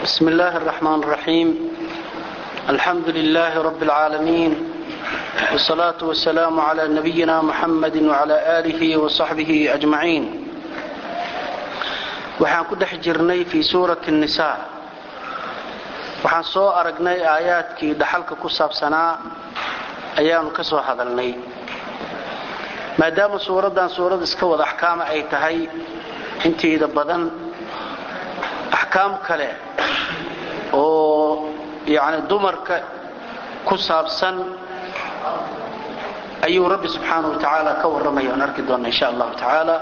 بسم الله الرحمن الرحيم الحمد لله رب العالمين والصلاة والسلام على نبينا محمد وعلى آله وصحبه أجمعين waxaan ku dhex jirnay fii suurati النisaa waxaan soo aragnay aayaadkii dhaxalka ku saabsanaa ayaanu ka soo hadalnay maadaama suuraddan suurad iska wada axkaama ay tahay inteeda badan axkaam kale oo yani dumarka ku saabsan ayuu rabbi subxaanahu wa tacaala ka warramaya aan arki doonna insha allahu tacaala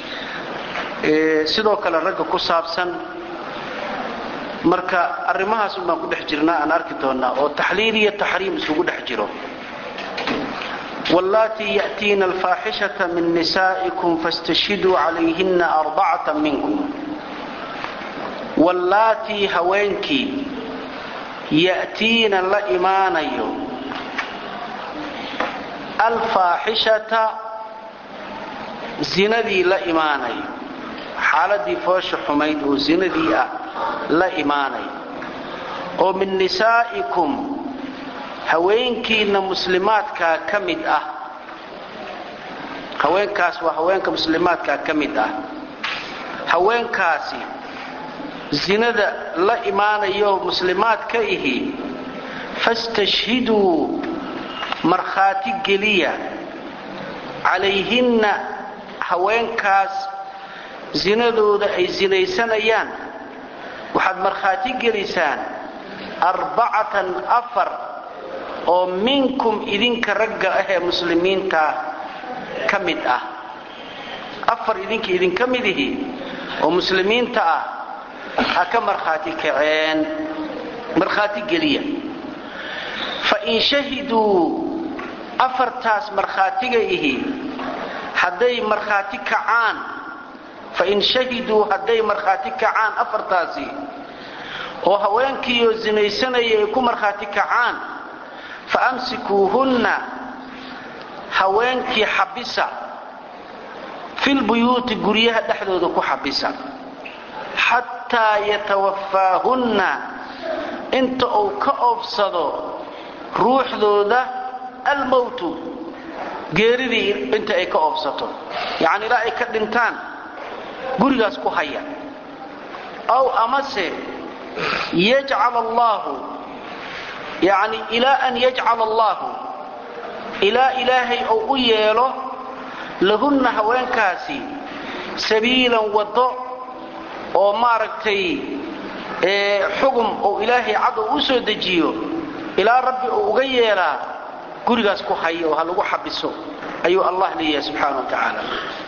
sidoo kale ragga ku saabsan marka arrimahaas un baan ku dhex jirnaa aan arki doonnaa oo taxliil iyo taxriim isugu dhex jiro wallaatii ya'tiina alfaaxishata min nisaa'ikum fastashhiduu calayhina arbacata minkum wallaatii haweenkii ya'tiina la imaanayo alfaaxishata zinadii la imaanayo xaaladii foosha xumayd oo zinadii ah la imaanayo oo min nisaa'ikum haweenkiinna muslimaadkaa ka mid ah haweenkaas waa haweenka muslimaadkaa ka mid ah haweenkaasi zinada la imaanayo muslimaad ka ihi fastashhiduu markhaati geliya calayhinna haweenkaas zinadooda ay sinaysanayaan waxaad markhaati gelisaan arbacatan afar oo minkum idinka ragga ah ee muslimiinta ka mid ah afar idinka idinka mid ihi oo muslimiinta ah ha ka markhaati kaceen markhaati geliya fain shahiduu afartaas markhaatiga ihi hadday markhaati kacaan fain shahiduu hadday markhaati kacaan afartaasi oo haweenkiioo sinaysanaya ay ku markhaati kacaan fa amsikuuhunna haweenkii xabisa filbuyuuti guryaha dhexdooda ku xabisa xataa yatawafaahunna inta uu ka oobsado ruuxdooda almowtu geeridii inta ay ka oobsato yacni ilaa ay ka dhintaan gurigaas ku haya aw amase yajcal allaahu yacni ilaa an yajcala allaahu ilaa ilaahay ou u yeelo lahunna haweenkaasi sabiilan waddo oo maaragtay xugum oo ilaahay cad oo u soo dejiyo ilaa rabbi uu uga yeelaa gurigaas ku haya oo ha lagu xabiso ayuu allah leeyahay subxaana wa tacaala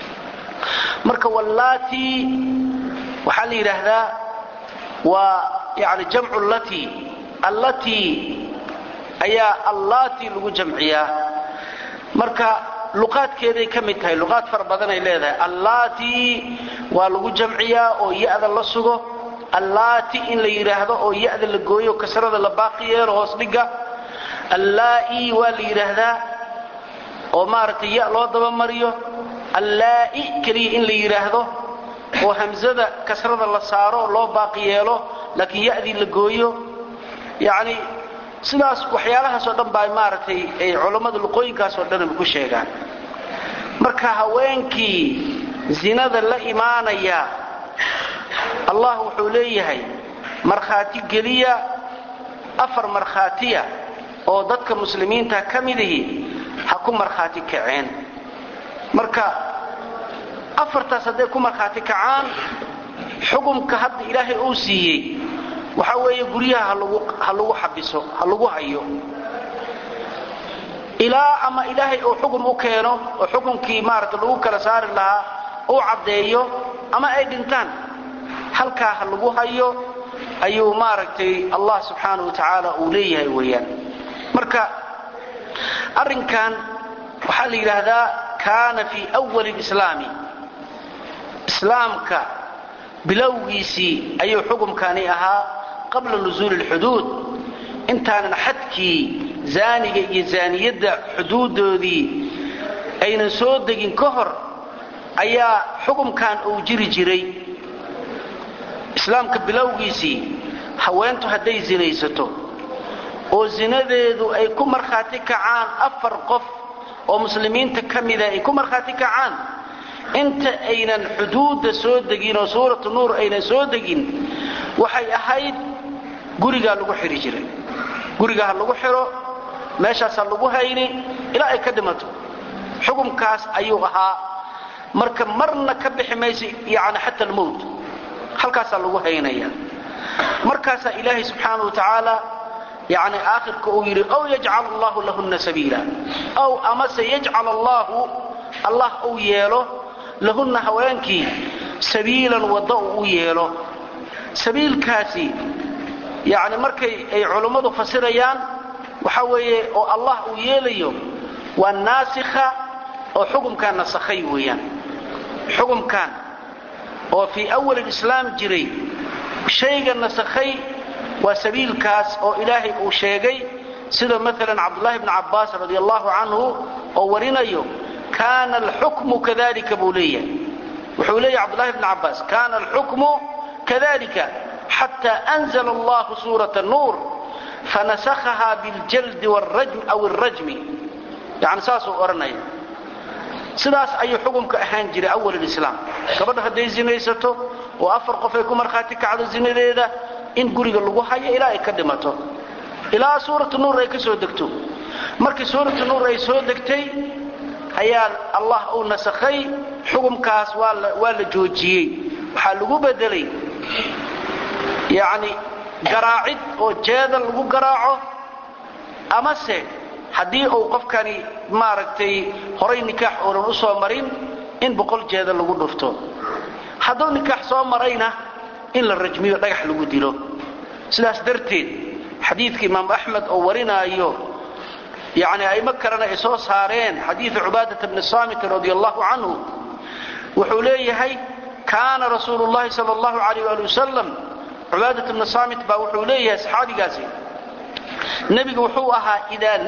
marka wallaatii waxaa la yidhaahdaa waa yani jamcu latii allatii ayaa allaatii lagu jamciyaa marka luqaadkeeday ka mid tahay luqaad fara badanay leedahay allaatii waa lagu jamciyaa oo ya-da la sugo allaati in la yidhaahdo oo ya-da la gooyo kasrada la baaqi yeelo hoos dhiga allaa'i waa la yidhaahdaa oo maaragtay ya loo dabamariyo allaa'i keliya in la yidhaahdo oo hamsada kasrada la saaro loo baaqi yeelo laakiin ya-dii la gooyo yacni sidaas waxyaalahaasoo dhan baa maaragtay ay culammada luqooyinkaasoo dhan ku sheegaan marka haweenkii zinada la imaanaya allah wuxuu leeyahay markhaati geliya afar markhaatiya oo dadka muslimiinta ka midihi ha ku markhaati kaceen marka afartaas hadday ku markhaati kacaan xukumka hadda ilaahay uu siiyey waxaa weeye guryaha ha lagu xabiso ha lagu hayo ilaa ama ilaahay uu xukum u keeno oo xukumkii maaragta lagu kala saari lahaa uu caddeeyo ama ay dhintaan halkaa ha lagu hayo ayuu maaragtay allah subxaana wa tacaala uu leeyahay weeyaan marka arrinkan waxaa la yidhaahdaa kaana fii wali lislaami islaamka bilowgiisii ayuu xukumkani ahaa qabla nusuuli lxuduud intaanan xadkii zaaniga iyo zaaniyadda xuduudoodii aynan soo degin ka hor ayaa xukumkan uu jiri jiray islaamka bilowgiisii haweentu hadday sinaysato oo zinadeedu ay ku markhaati kacaan afar qof oo muslimiinta ka mida ay ku markhaati kacaan inta aynan xuduudda soo degin oo suuratu nuur aynan soo degin waxay ahayd gurigaa lagu xidhi jiray guriga ha lagu xidho meeshaas ha lagu hayni ilaa ay ka dhimato xukumkaas ayuu ahaa marka marna ka bixi maysa yani xata almowt halkaasaa lagu haynaya markaasaa ilaahay subxaana wa tacaala yani aakhirka uu yidhi ow yajcal allahu lahunna sabiila ow amase yajcal allaahu allah uu yeelo lahunna haweenkii sabiilan waddo uu u yeelo sabiilkaasi yani markay ay culummadu fasirayaan waxa weeye oo allah uu yeelayo waa naasikha oo xukumkan nasakhay weeyaan xukumkan oo fii awal islaam jiray shayga nasakhay waa sabiilkaas oo ilaahay uu sheegay sida maalan cabdullahi bni cabbaas radi allahu canhu oo warinayo kaana alxukmu kadalika buu leeyahay wuxuu leeyahy cabdullahi bni cabbaas kaana alxukmu kadalika xata anzla allahu suurata nuur fanasakhaha biljaldi aw alrajmi yani saasuu odhanaya sidaas ayuu xukumka ahaan jiray awal lislaam gabadha hadday zinaysato oo afar qof ay ku markhaati kacdo zinadeeda in guriga lagu hayo ilaa ay ka dhimato ilaa suuratu nuur ay ka soo degto markii suuratu nuur ay soo degtay ayaa allah uu nasakhay xukumkaas waa la joojiyey waxaa lagu bedelay yani garaacid oo jeeda lagu garaaco amase haddii uu qofkani maaragtay horay nikaax uunan u soo marin in boqol jeeda lagu dhufto hadduu nikaax soo marayna in la rajmiyo dhagax lagu dilo sidaas darteed xadiidka imaam axmed oo warinaayo yani aimo kalena ay soo saareen xadiidu cubaadata bni saamit radi allahu canhu wuxuu leeyahay kaana rasuulu llahi sal allahu alayh ali wasalam cubaadat bni saamit baa wuxuu leeyahay saxaabigaasi nebigu wuxuu ahaa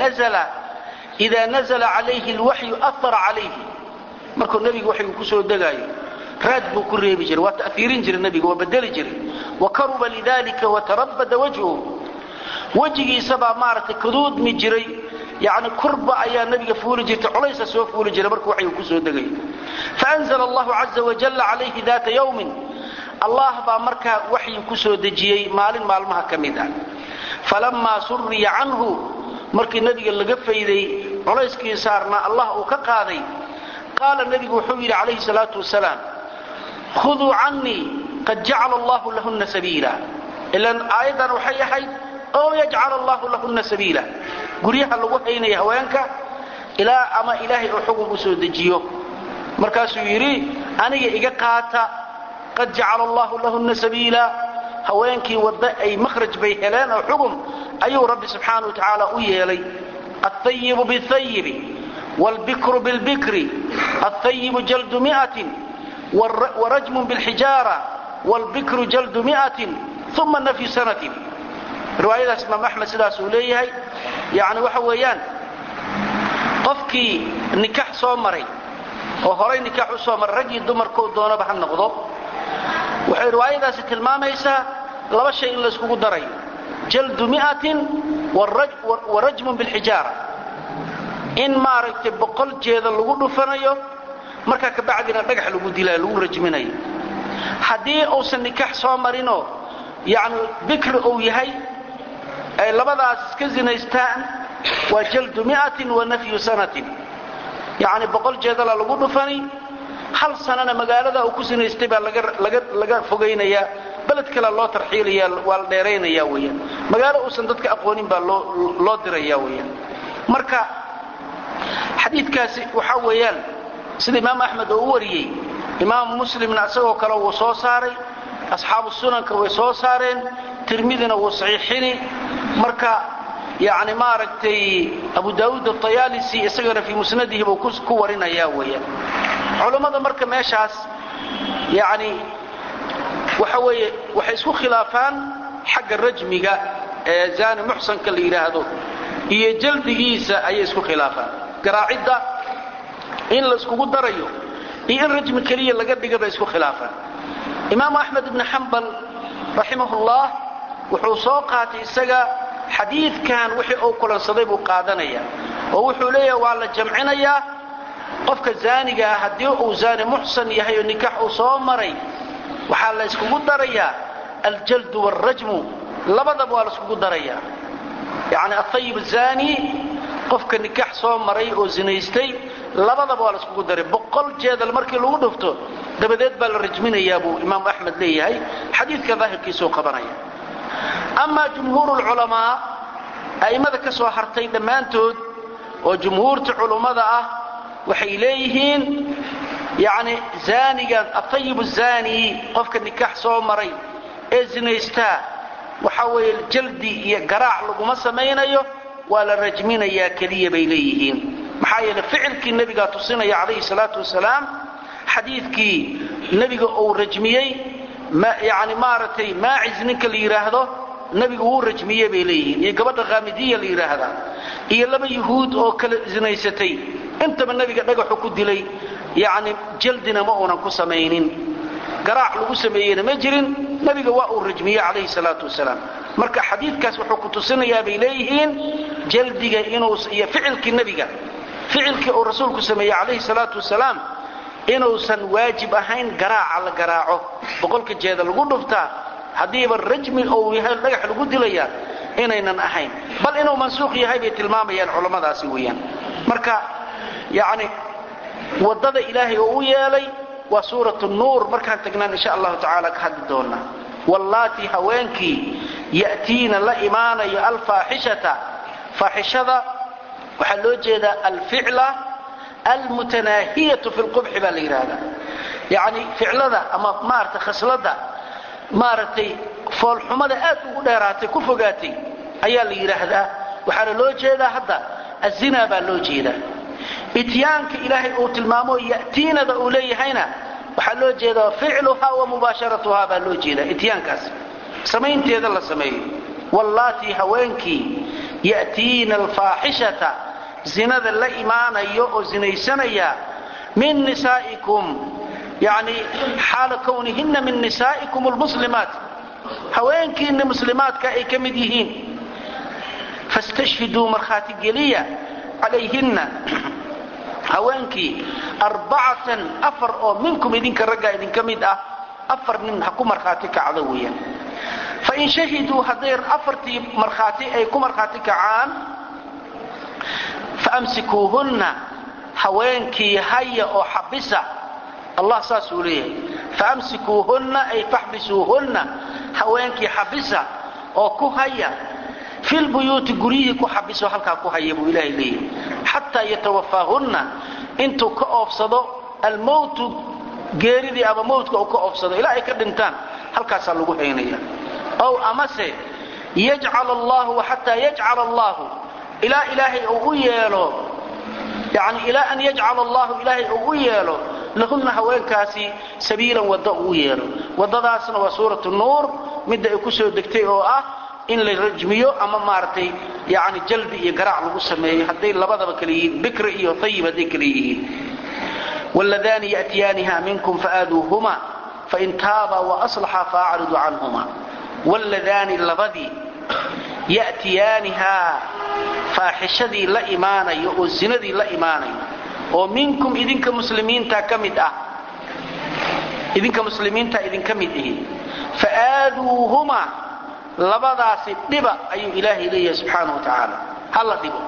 idaa nazla calayhi lwaxyu ahara calayhi markuu nebigu waxygu ku soo degaayo raad buu ku reebi jiray waa ta'iirin jiray nebiga waa bedeli jiray wa karuba lidalika watarabada wajhu wejigiisabaa maaragtay kaduudmi jiray yani kurba ayaa nebiga fuuli jirtay colaysa soo fuuli jiray markuu waxygu ku soo degayo faanzla allahu caza wajalla calayhi daata yawmin allah baa markaa waxyi ku soo dejiyey maalin maalmaha ka mid ah falamaa suriya canhu markii nebiga laga fayday culayskii saarna allah uu ka qaaday qaala nebigu wuxuu yidhi calayhi salaatu wasalaam khuduu cannii qad jacala allahu lahunna sabiila ilan aayaddan waxay ahayd oo yajcal allahu lahunna sabiila guryaha lagu haynaya haweenka ilaa ama ilaahay oo xukun u soo dejiyo markaasuu yidhi aniga iga qaata qad jacala allahu lahunna sabiila haweenkii wadda ay makhraj bay heleen oo xugum ayuu rabbi subxaana wa tacaala u yeelay aلthayibu bاthayibi wاlbikru biاlbikri aلthayibu jaldu miatin warajmun biاlxijaara wاlbikru jaldu miatin uma nafyu sanatin riwaayadaas imaam axmed sidaas uu leeyahay yani waxa weeyaan qofkii nikax soo maray oo horay nikax u soo maray raggii dumarkou doonaba ha noqdo waxay riwaayadaasi tilmaamaysaa laba shay in layskugu daray jaldu miatin wa rajmun bilxijaara in maaragtay boqol jeeda lagu dhufanayo markaa kabacdina dhagax lagu dilaayo lagu rajminayo haddii uusan nikaax soo marinoo yani bikri uu yahay ay labadaas iska zinaystaan waa jaldu miatin wa nafyu sanatin yani boqol jeedala lagu dhufani hal sanana magaalada uu ku sinaystay baa laga fogaynaya beled kale loo tarxiilaya waa la dheeraynaya weyaan magaalo uusan dadka aqoonin baa loo diraya weyaan marka xadiidkaasi waxa weeyaan sida imaam axmed oo u wariyey imaamu muslimna isagoo kale wuu soo saaray asxaabu sunanka way soo saareen tirmidina wuu saxiixini marka yani maaragtay abu daauud atayaalisi isagana fii musnadihi buu ku warinaya weyaan culammada marka meeshaas yani waxa weeye waxay isku khilaafaan xagga rajmiga ee zaani muxsanka la yidhaahdo iyo jaldigiisa ayay isku khilaafaan garaacidda in la iskugu darayo iyo in rajmi keliya laga dhiga bay isku khilaafaan imaamu axmed ibni xambal raximahullah wuxuu soo qaatay isaga xadiidkan wixii uu kulansaday buu qaadanaya oo wuxuu leeyahay waa la jamcinayaa qofka zaaniga ah haddii uu zaani muxsan yahay oo nikaax uu soo maray waxaa la yskugu darayaa aljaldu waalrajmu labadaba waa la iskugu darayaa yacni athayib zaani qofka nikaax soo maray oo zinaystay labadaba waa la iskugu daray boqol jeedal markii lagu dhufto dabadeed baa la rajminayaa buu imaam axmed leeyahay xadiidka daahirkiisuu qabanaya amaa jumhuur lculamaa a'immada ka soo hartay dhammaantood oo jumhuurta culummada ah waxay leeyihiin yacni zaanigan atayib zaani qofka nikaax soo maray ee zinaystaa waxa weeye jaldi iyo garaac laguma samaynayo waa la rajminayaa keliya bay leeyihiin maxaa yeele ficilkii nebigaa tusinaya calayhi salaatu wasalaam xadiidkii nebiga uu rajmiyey yani maaragtay maacis ninka la yidhaahdo nebigu wuu rajmiye bay leeyihiin iyo gabadha khaamidiya la yidhaahdaa iyo laba yuhuud oo kala zinaysatay intaba nebiga dhagaxu ku dilay yacni jaldina ma uunan ku samaynin garaac lagu sameeyeyna ma jirin nebiga waa uu rajmiye calayhi salaatu wasalaam marka xadiidkaas wuxuu ku tusinayaa bay leeyihiin jaldiga inuu iyo ficilkii nebiga ficilkii uu rasuulku sameeyey calayhi salaatu wasalaam inuusan waajib ahayn garaaca la garaaco boqolka jeeda lagu dhuftaa haddiiba rajmi ou yahay dhagax lagu dilaya inaynan ahayn bal inuu mansuuq yahay bay tilmaamayaan culammadaasi weeyaan marka yacni waddada ilaahay oo u yeelay waa suurat nuur markaan tagnaan insha allahu tacaala ka hadli doonaa wallaatii haweenkii ya'tiina la imaanayo alfaaxishata faaxishada waxaa loo jeedaa alficla almutanaahiyatu fi lqubxi baa la yidhaahdaa yacni ficlada ama maaragtay khasladda maaragtay foolxumada aad ugu dheeraatay ku fogaatay ayaa la yidhaahdaa waxaana loo jeedaa hadda azinaa baa loo jeedaa ityaanka ilaahay uu tilmaamo ya'tiinada uu leeyahayna waxaa loo jeedaa ficluhaa wa mubaasharatuhaa baa loo jeedaa ityaankaas samaynteeda la sameeyo wallaatii haweenkii ya'tiina alfaaxishata zinada la imaanayo oo zinaysanaya min nisaa'ikum yani xaala kwnihina min nisaa'ikum lmuslimaat haweenkiina muslimaadka ay ka mid yihiin fastashhiduu markhaati geliya calayhinna haweenkii arbacatan afar oo minkum idinka raggaa idinka mid ah afar nin ha ku markhaati kacdo weeyaan fain shahiduu hadday afartii markhaati ay ku markhaati kacaan faamsikuuhunna haweenkii haya oo xabisa allah saasuu leeyahay faamsikuuhunna ay faxbisuuhunna haweenkii xabisa oo ku haya filbuyuuti guryihii ku xabiso halkaa ku haya buu ilaahay leeyahay xataa yatawafaahunna intuu ka oofsado almowtu geeridii ama mowtka uu ka oofsado ilaa ay ka dhintaan halkaasaa lagu haynaya ow amase yajcal allahu xataa yajcala allahu ilaa ilaahay uu u yeelo yani ilaa an yajcala allahu ilaahay uu u yeelo lahunna haweenkaasi sabiilan wadda uu u yeelo waddadaasna waa suuratu nuur midda ay ku soo degtay oo ah in la rajmiyo ama maaragtay yani jalbi iyo garaac lagu sameeyo hadday labadaba kale yihiin bikri iyo ayib hadday kale yihiin wladaani yatiyaaniha minkum faaduuhuma fain taaba waaslaxa faacridu canhuma wladaani labadii yatiyaanihaa faaxishadii la imaanayo oo zinadii la imaanayo oo minkum idinka muslimiinta ka mid ah idinka muslimiinta idinka mid ihi faaaduuhuma labadaasi dhiba ayuu ilaahay leeyahay subxaana wa tacaala hala dhibo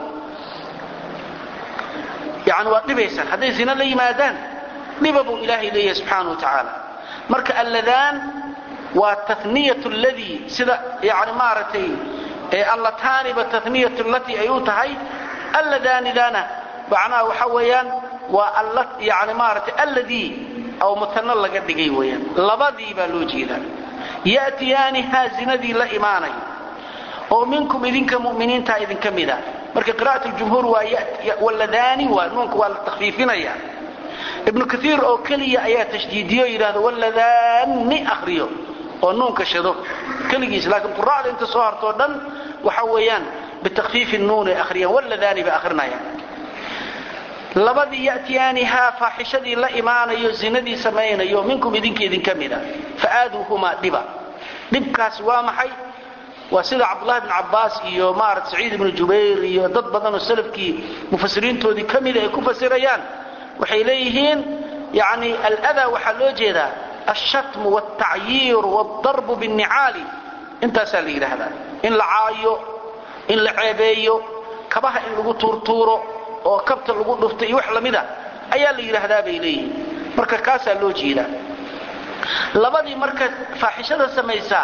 yani waad dhibaysaan hadday zina la yimaadaan dhiba buu ilaahay leeyahay subxaana wa tacaala marka alladaan waa taniyat ladii sida yani maaragtay allataaniba taniyat latii ay u tahay alladaanidana macnaha waxa weeyaan waa yani maaragtay alladii oo mutano laga dhigay weeyaan labadii baa loo jeedaa yatiyaanihaa zinadii la imaanay oo minkum idinka muminiinta idinka mida marka qira'at jumhuur waa ladaani waa nuunka waa la takfiifinaya ibnu kaiir oo keliya ayaa tashdiidiyo yidhahdo waladaani akriyo oo nuunka shado keligiis laakiin qura'da inta soo hartoo dhan waxa weeyaan bitakfiifi nuunay akhriyaan waladaani bay akhrinayaan labadii yatiyaanihaa faaxishadii la imaanayo zinadii samaynayo minkum idinka idinka mida faaaduuhumaa dhiba dhibkaas waa maxay waa sida cabdullahi bn cabbaas iyo maarata saciid ibnu jubayr iyo dad badan oo salafkii mufasiriintoodii ka mida ay ku fasirayaan waxay leeyihiin yani aladaa waxaa loo jeedaa alshatmu wاltacyiir wاldarbu biاnnicaali intaasaa la yidhaahdaa in la caayo in la ceebeeyo kabaha in lagu tuurtuuro oo kabta lagu dhufto iyo wax lamida ayaa la yidhaahdaa bay leeyihiin marka kaasaa loo jeedaa labadii marka faaxishada samaysaa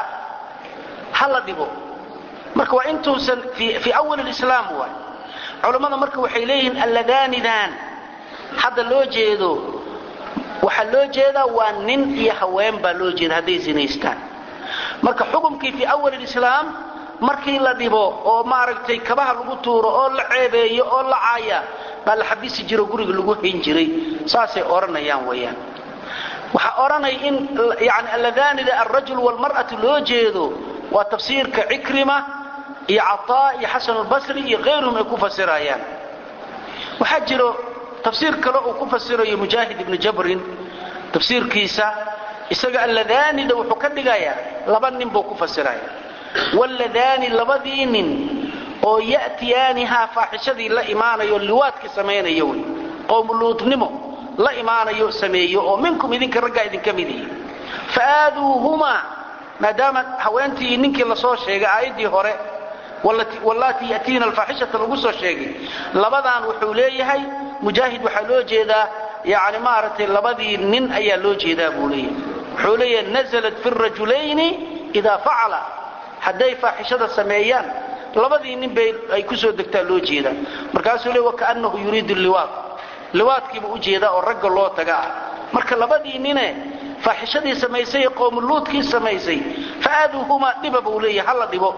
ha la dhibo marka waa intuusan fii awal lislaam waay culammada marka waxay leeyihiin alladaanidan hadda loo jeedo waxaa loo jeedaa waa nin iyo haween baa loo jeeda hadday sinaystaan marka xukumkii fii awal lislaam markii la dhibo oo maaragtay kabaha lagu tuuro oo la ceebeeyo oo la caaya baa la xabisi jiro guriga lagu hayn jiray saasay odhanayaan weyaan waxaa odhanaya in yani alladaanida alrajul walmar'atu loo jeedo waa tafsiirka cikrima iyo cataa iyo xasan albasri iyo kayruhum ay ku fasirayaan waxaa jiro tafsiir kale uu ku fasirayo mujaahid ibnu jabrin tafsiirkiisa isaga alladaanida wuxuu ka dhigayaa laba nin buu ku fasiraya walladaani labadii nin oo ya'tiyaanihaa faaxishadii la imaanayo liwaadka samaynaya wey qowmuluudnimo la imaanayo sameeyo oo minkum idinka raggaa idinka mid ihi faaaduuhumaa maadaama haweentii ninkii lasoo sheegay aayaddii hore wallaatii yatiina alfaaxishata lagu soo sheegay labadan wuxuu leeyahay mujaahid waxaa loo jeedaa yani maaragtay labadii nin ayaa loo jeedaa buu leeyahay wuxuu leeyahay naزlat fi rajulayni idaa facala hadday faaxishada sameeyaan labadii nin bay ay ku soo degtaa loo jeedaa markaasuu le wakaanahu yuriidu liwaad liwaadkiiba u jeedaa oo ragga loo taga ah marka labadii nine faaxishadii samaysay ee qowmuluudkii samaysay faaaduuhumaa dhiba buu leeyahay hala dhibo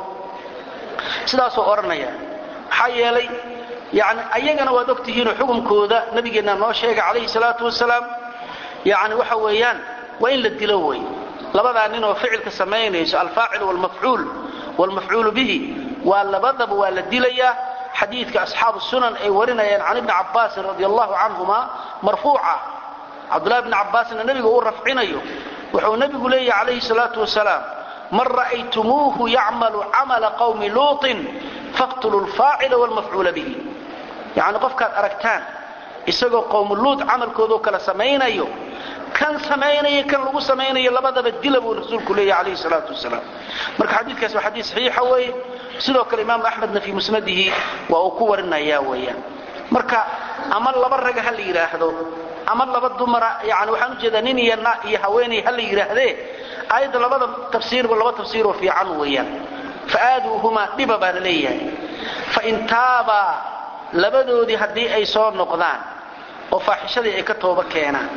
sidaasuu odhanaya maxaa yeelay yani ayagana waad og tihiinoo xukunkooda nabigeenna noo sheegay calayhi salaatu wasalaam yani waxa weeyaan waa in la dilo wey labadaa nin oo ficilka samaynayso alfaacil wlmafcuul wlmafcuulu bihi waa labadaba waa la dilayaa xadiidka asxaabu sunan ay warinayaan can ibni cabbaasin radi allahu canhuma marfuuca cabdullahi bni cabbaasna nebiga uu rafcinayo wuxuu nebigu leeyahy calayhi salaatu wasalaam man ra'aytumuuhu yacmalu camala qawmi luuطin faqtuluu lfaacila wlmafcuula bihi yacni qofkaad aragtaan isagoo qowmu luud camalkoodoo kale samaynayo kan samaynaya kan lagu samaynayo labadaba dila buu rasuulku leeyahy calayhi salaatu wasalaam marka xadiidkaas waa xadiid saxiixa weeye sidoo kale imaamu axmedna fii musnadihi waa uu ku warinayaa weeyaan marka ama laba raga ha la yidhaahdo ama laba dumara yani waxaan ujeedaa nin iyo iyo haweenay ha la yidhaahdee aayadda labada tafsiirba laba tafsiiroo fiican weeyaan faaaduuhumaa dhiba baa la leeyahay fain taabaa labadoodii haddii ay soo noqdaan oo faaxishadii ay ka tooba keenaan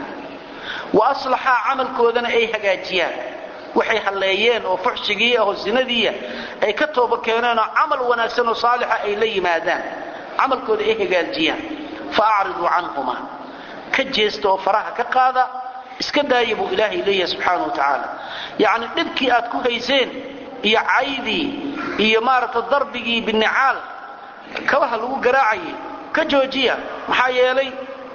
wa aslaxaa camalkoodana ay hagaajiyaan waxay halleeyeen oo fuxshigii ahoo sinadiiya ay ka tooba keeneenoo camal wanaagsan oo saalixa ay la yimaadaan camalkooda ay hagaajiyaan fa acriduu canhumaa ka jeesta oo faraha ka qaada iska daaya buu ilaahay leeyahay subxaana wa tacaala yacni dhibkii aad ku hayseen iyo caydii iyo maaragta darbigii binicaal kabaha lagu garaacayay ka joojiya maxaa yeelay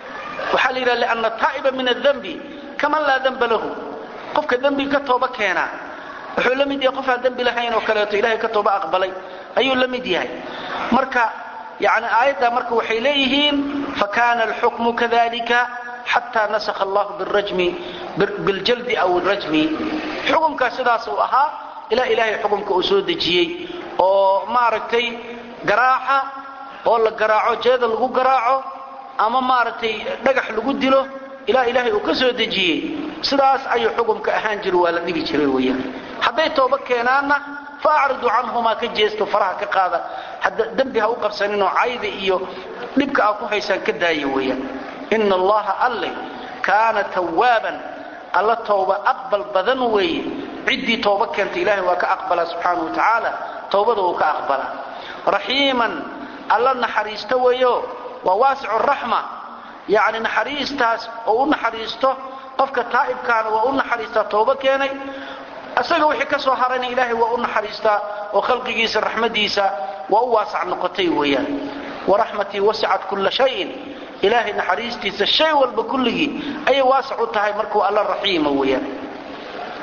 waxaa la yidhaha lianna taa'iba min adembi kaman laa demba lahu qofka dembiga ka tooba keenaa wuxuu la mid yahay qof aan dembi lahayn oo kaleeto ilahay ka tooba aqbalay ayuu la mid yahay marka yani aayadda marka waxay leeyihiin fakana alxukmu kadalika xataa nasakha allahu birajmi biljaldi aw rajmi xukumkaa sidaas uu ahaa ilaa ilaahay xukumka uu soo dejiyey oo maaragtay garaaca oo la garaaco jeeda lagu garaaco ama maaragtay dhagax lagu dilo ilaa ilaahay uu ka soo dejiyey sidaas ayuu xukumka ahaan jiro waa la dhibi jiray weyaan hadday tooba keenaanna fa acridu canhumaa ka jeesto faraha ka qaada hadda dembi ha u qabsaninoo cayda iyo dhibka aa ku haysaan ka daaya weeyaan ina allaha alle kaana tawaaban alla tooba aqbal badan weeye ciddii tooba keenta ilaahay waa ka aqbalaa subxaana wa tacaala towbada wuu ka aqbalaa raxiiman alla naxariisto weeyo waa waasicu raxma yacni naxariistaas oo u naxariisto qofka taa'ibkaana waa u naxariistaa tooba keenay isaga wixii ka soo harayna ilaahay waa u naxariistaa oo khalqigiisa raxmadiisa waa u waasac noqotay weeyaan waraxmatii wasicat kulla shayin ilaahay naxariistiisa shay walba kulligii ayay waasac u tahay markuu alla raxiima weeyaan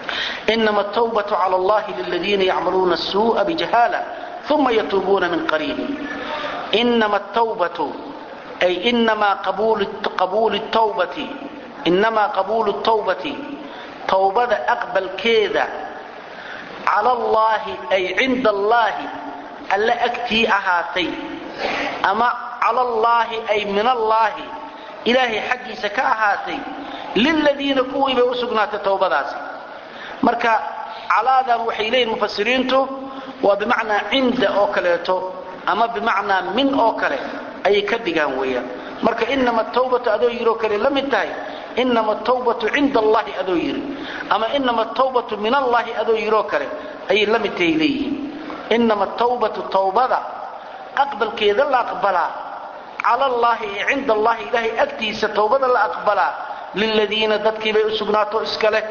inama atawbatu cala allahi liladiina yacmaluuna asuu'a bijahaala uma yatuubuuna min qariibin inama atawbatu ay inamaa qabuulu tawbati inamaa qabuulu tawbati tawbada aqbalkeeda cala allaahi ay cinda allaahi alla agtii ahaatay ama cala allaahi ay min allaahi ilaahay xaggiisa ka ahaatay liladiina kuwii bay u sugnaatay tawbadaasi marka calaadan waxay leeyihin mufasiriintu waa bimacnaa cinda oo kaleeto ama bimacnaa min oo kale ayay ka dhigaan weeyaan marka inama tawbatu adoo yiroo kale la mid tahay inama tawbatu cinda allahi adoo yiri ama inama tawbatu min allahi adoo yiroo kale ayay la mid tahay leeyihiin inama tawbatu tawbada aqbalkeeda la aqbalaa cala allaahi ee cinda allahi ilaahay agtiisa tawbada la aqbalaa liladiina dadkiibay u sugnaato iska leh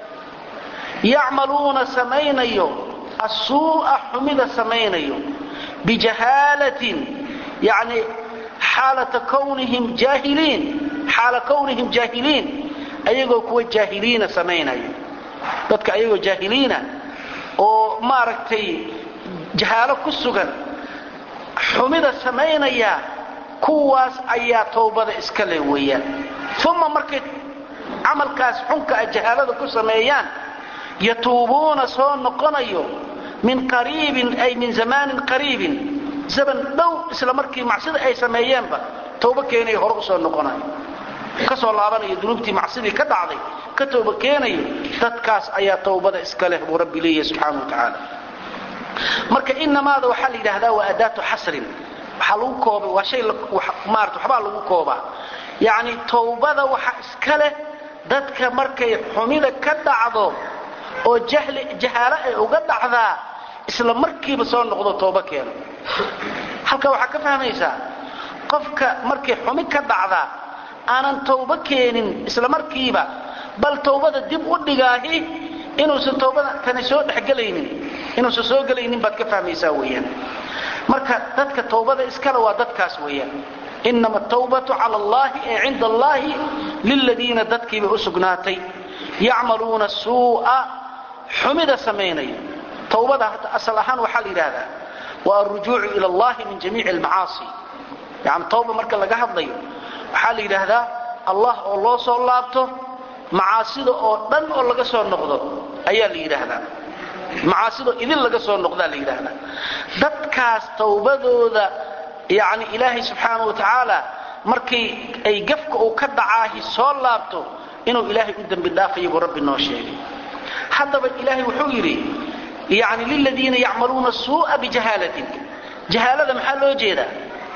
yacmaluuna samaynayo asuu'a xumida samaynayo bijahaalatin yani xaalata kawnihim jaahiliin xaala kawnihim jaahiliin ayagoo kuwa jaahiliina samaynayo dadka ayagoo jaahiliina oo maaragtay jahaalo ku sugan xumida samaynaya kuwaas ayaa tawbada iska leh weeyaan uma markay camalkaas xunka a jahaalada ku sameeyaan yatuubuuna soo noqonayo min qariibin ay min zamaanin qariibin zaman dhow isla markii macsida ay sameeyeenba tawbo keenayo hore usoo noqonayo ka soo laabanayo dunuubtii macsidii ka dhacday ka tooba keenayo dadkaas ayaa tawbada iska leh buu rabbi leeyahay subxaana wa tacaala marka inamaada waxaa la yidhaahdaa waa adaatu xasrin waxaa lagu koobay waa shay maarata waxbaa lagu koobaa yacni tawbada waxa iska leh dadka markay xumida ka dhacdo oo jahli jahaalo ay uga dhacdaa isla markiiba soo noqdo tooba keeno halka waxaa ka fahmaysaa qofka markay xumi ka dhacdaa aanan tawbo keenin isla markiiba bal tawbada dib u dhigaahi inuusan tawbada tani soo dhexgelaynin inuusan soo gelaynin baad ka fahmaysaa weeyaan marka dadka tawbada iskale waa dadkaas weeyaan inama atawbatu cala allahi ee cinda allahi liladiina dadkiibay u sugnaatay yacmaluuna suu'a xumida samaynaya tawbada asal ahaan waxaa la yidhaahdaa waa alrujuucu ila allahi min jamiici almacaasi yani tawba marka laga hadlayo waxaa la yidhaahdaa allah oo loo soo laabto macaasida oo dhan oo laga soo noqdo ayaa la yidhaahdaa macaasido idin laga soo noqdaa la yidhaahdaa dadkaas tawbadooda yani ilaahay subxaana wa tacaala markii ay gafka uu ka dhacaahi soo laabto inuu ilaahay u dembi dhaafayo buu rabbi noo sheegay haddaba ilaahay wuxuu yidhi yani liladiina yacmaluuna suu'a bijahaalatin jahaalada maxaa loo jeedaa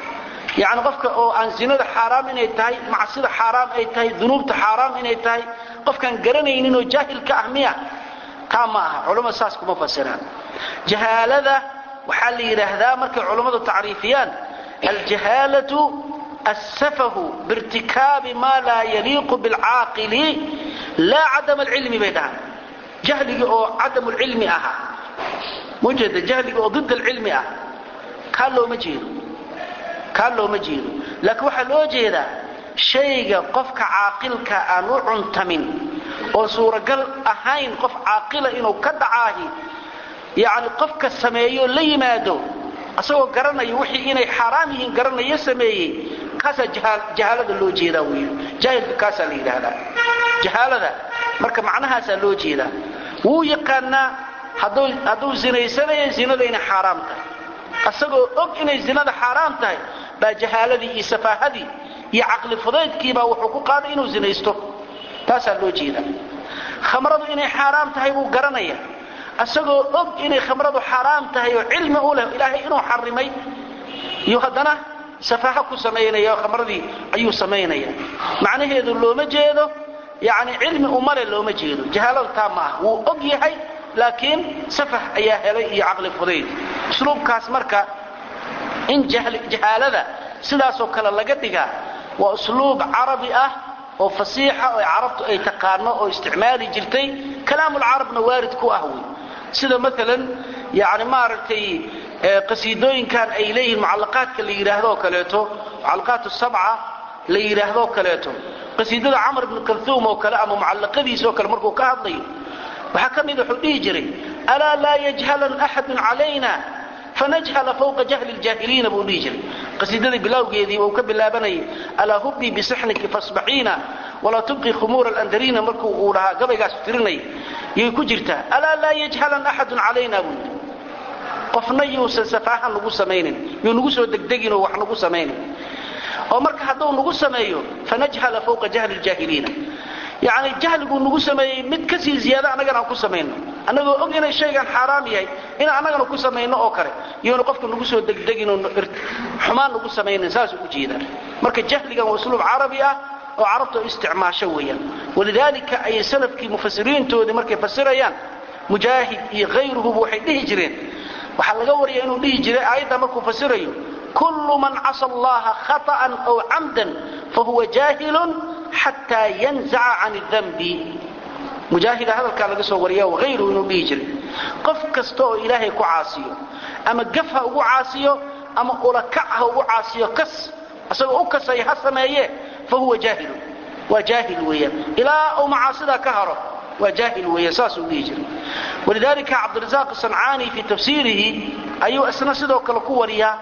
yani qofka oo aan zinada xaaraam inay tahay macsida xaaraam ay tahay dunuubta xaaraam inay tahay qofkaan garanayninoo jaahilka ah miya taa ma aha culammada saas kuma fasiraan jahaalada waxaa la yidhaahdaa markay culammadu tacriifiyaan aljahaalatu asafahu biirtikaabi maa laa yaliiqu bilcaaqili laa cadam alcilmi bay dhahaan jahligii oo cadam lcilmi ahaa mujeeda jahligii oo did alcilmi ah kaa looma jeedo kaa looma jeedo laakiin waxaa loo jeedaa shayga qofka caaqilka aan u cuntamin oo suuragal ahayn qof caaqila inuu ka dhacaahi yacni qofka sameeyo la yimaado asagoo garanaya wixii inay xaaraam yihiin garanayo sameeyey kaasaa jahaalada loo jeedaa wey jaahilka kaasaa la yidhaahdaa jahaalada marka macnahaasaa loo jeedaa wuu yaqaanaa hadduu zinaysanayo zinada inay xaaraam tahay asagoo og inay zinada xaaraam tahay baa jahaaladii iyo safaahadii iyo caqli fudaydkiibaa wuxuu ku qaaday inuu zinaysto taasaa loo jeedaa khamradu inay xaaraam tahay buu garanaya asagoo og inay khamradu xaaraam tahay oo cilmi u leh ilaahay inuu xarimay iyo haddana safaaha ku samaynaya oo khamradii ayuu samaynaya macnaheedu looma jeedo yani cilmi umale looma jeedo jahaalada taa ma ah wuu og yahay laakiin safah ayaa helay iyo caqli fudayd usluubkaas marka in jahaalada sidaasoo kale laga dhigaa waa usluub carabi ah oo fasiixa oo carabtu ay taqaano oo isticmaali jirtay kalaamulcarabna waarid ku ah wey sida maalan yani maaragtay qasiidooyinkan ay leeyihiin mucallaqaadka la yidhaahdooo kaleeto mucallaqaat sabca la yidhaahdoo kaleeto qasiidada camr ibnu kalhuum oo kale ama mucallaqadiisoo kale markuu ka hadlayo waxaa ka mid wuxuu dhihi jiray alaa laa yajhalan axadun calayna fanajhala fawqa jahli ljaahiliina buu dhihi jiray qasiidadii bilowgeedii uu ka bilaabanayay alaa hubbii bisixniki fasbaxiina walaa tubqi khumuura alandariina markuu uu dhahaa gabaygaas tirinay yay ku jirtaa alaa laa yajhalan axadun calayna buu yidhi qofna yuusan safaahan nagu samaynin yuu nagu soo degdeginoo wax nagu samaynin oo marka hadduu nagu sameeyo fanajhala fawqa jahli ljaahiliina yacni jahliguu nagu sameeyey mid ka sii ziyaada annagana aan ku samayno annagoo og inay shaygan xaaraam yahay inaan annagana ku samayno oo kale iyonu qofka nagu soo degdeginoo xumaan nagu samaynin saasuu u jeedaa marka jahligan waa usluub carabi ah oo carabta isticmaasho weeyaan walidaalika ayay salafkii mufasiriintoodii markay fasirayaan mujaahid iyo hayruhuba waxay dhihi jireen waxaa laga waraya inuu dhihi jiray aayadda markuu fasirayo kullu man casa allaha khaطa'an aw camdan fahuwa jaahilun xataa yanzaca can danbi mujaahida hadalkaa laga soo wariya hayruhu inuu dhihi jiray qof kasta oo ilaahay ku caasiyo ama gaf ha ugu caasiyo ama ulakac ha ugu caasiyo kas isagoo u kasaya ha sameeye fahuwa jaahilun waa jaahil weeyaan ilaa uu macaasidaa ka haro waa jaahil weeyaan saasuu dhihi jiray walidaalika cabdirasaaq sancaani fii tafsiirihi ayuu isna sidoo kale ku wariyaa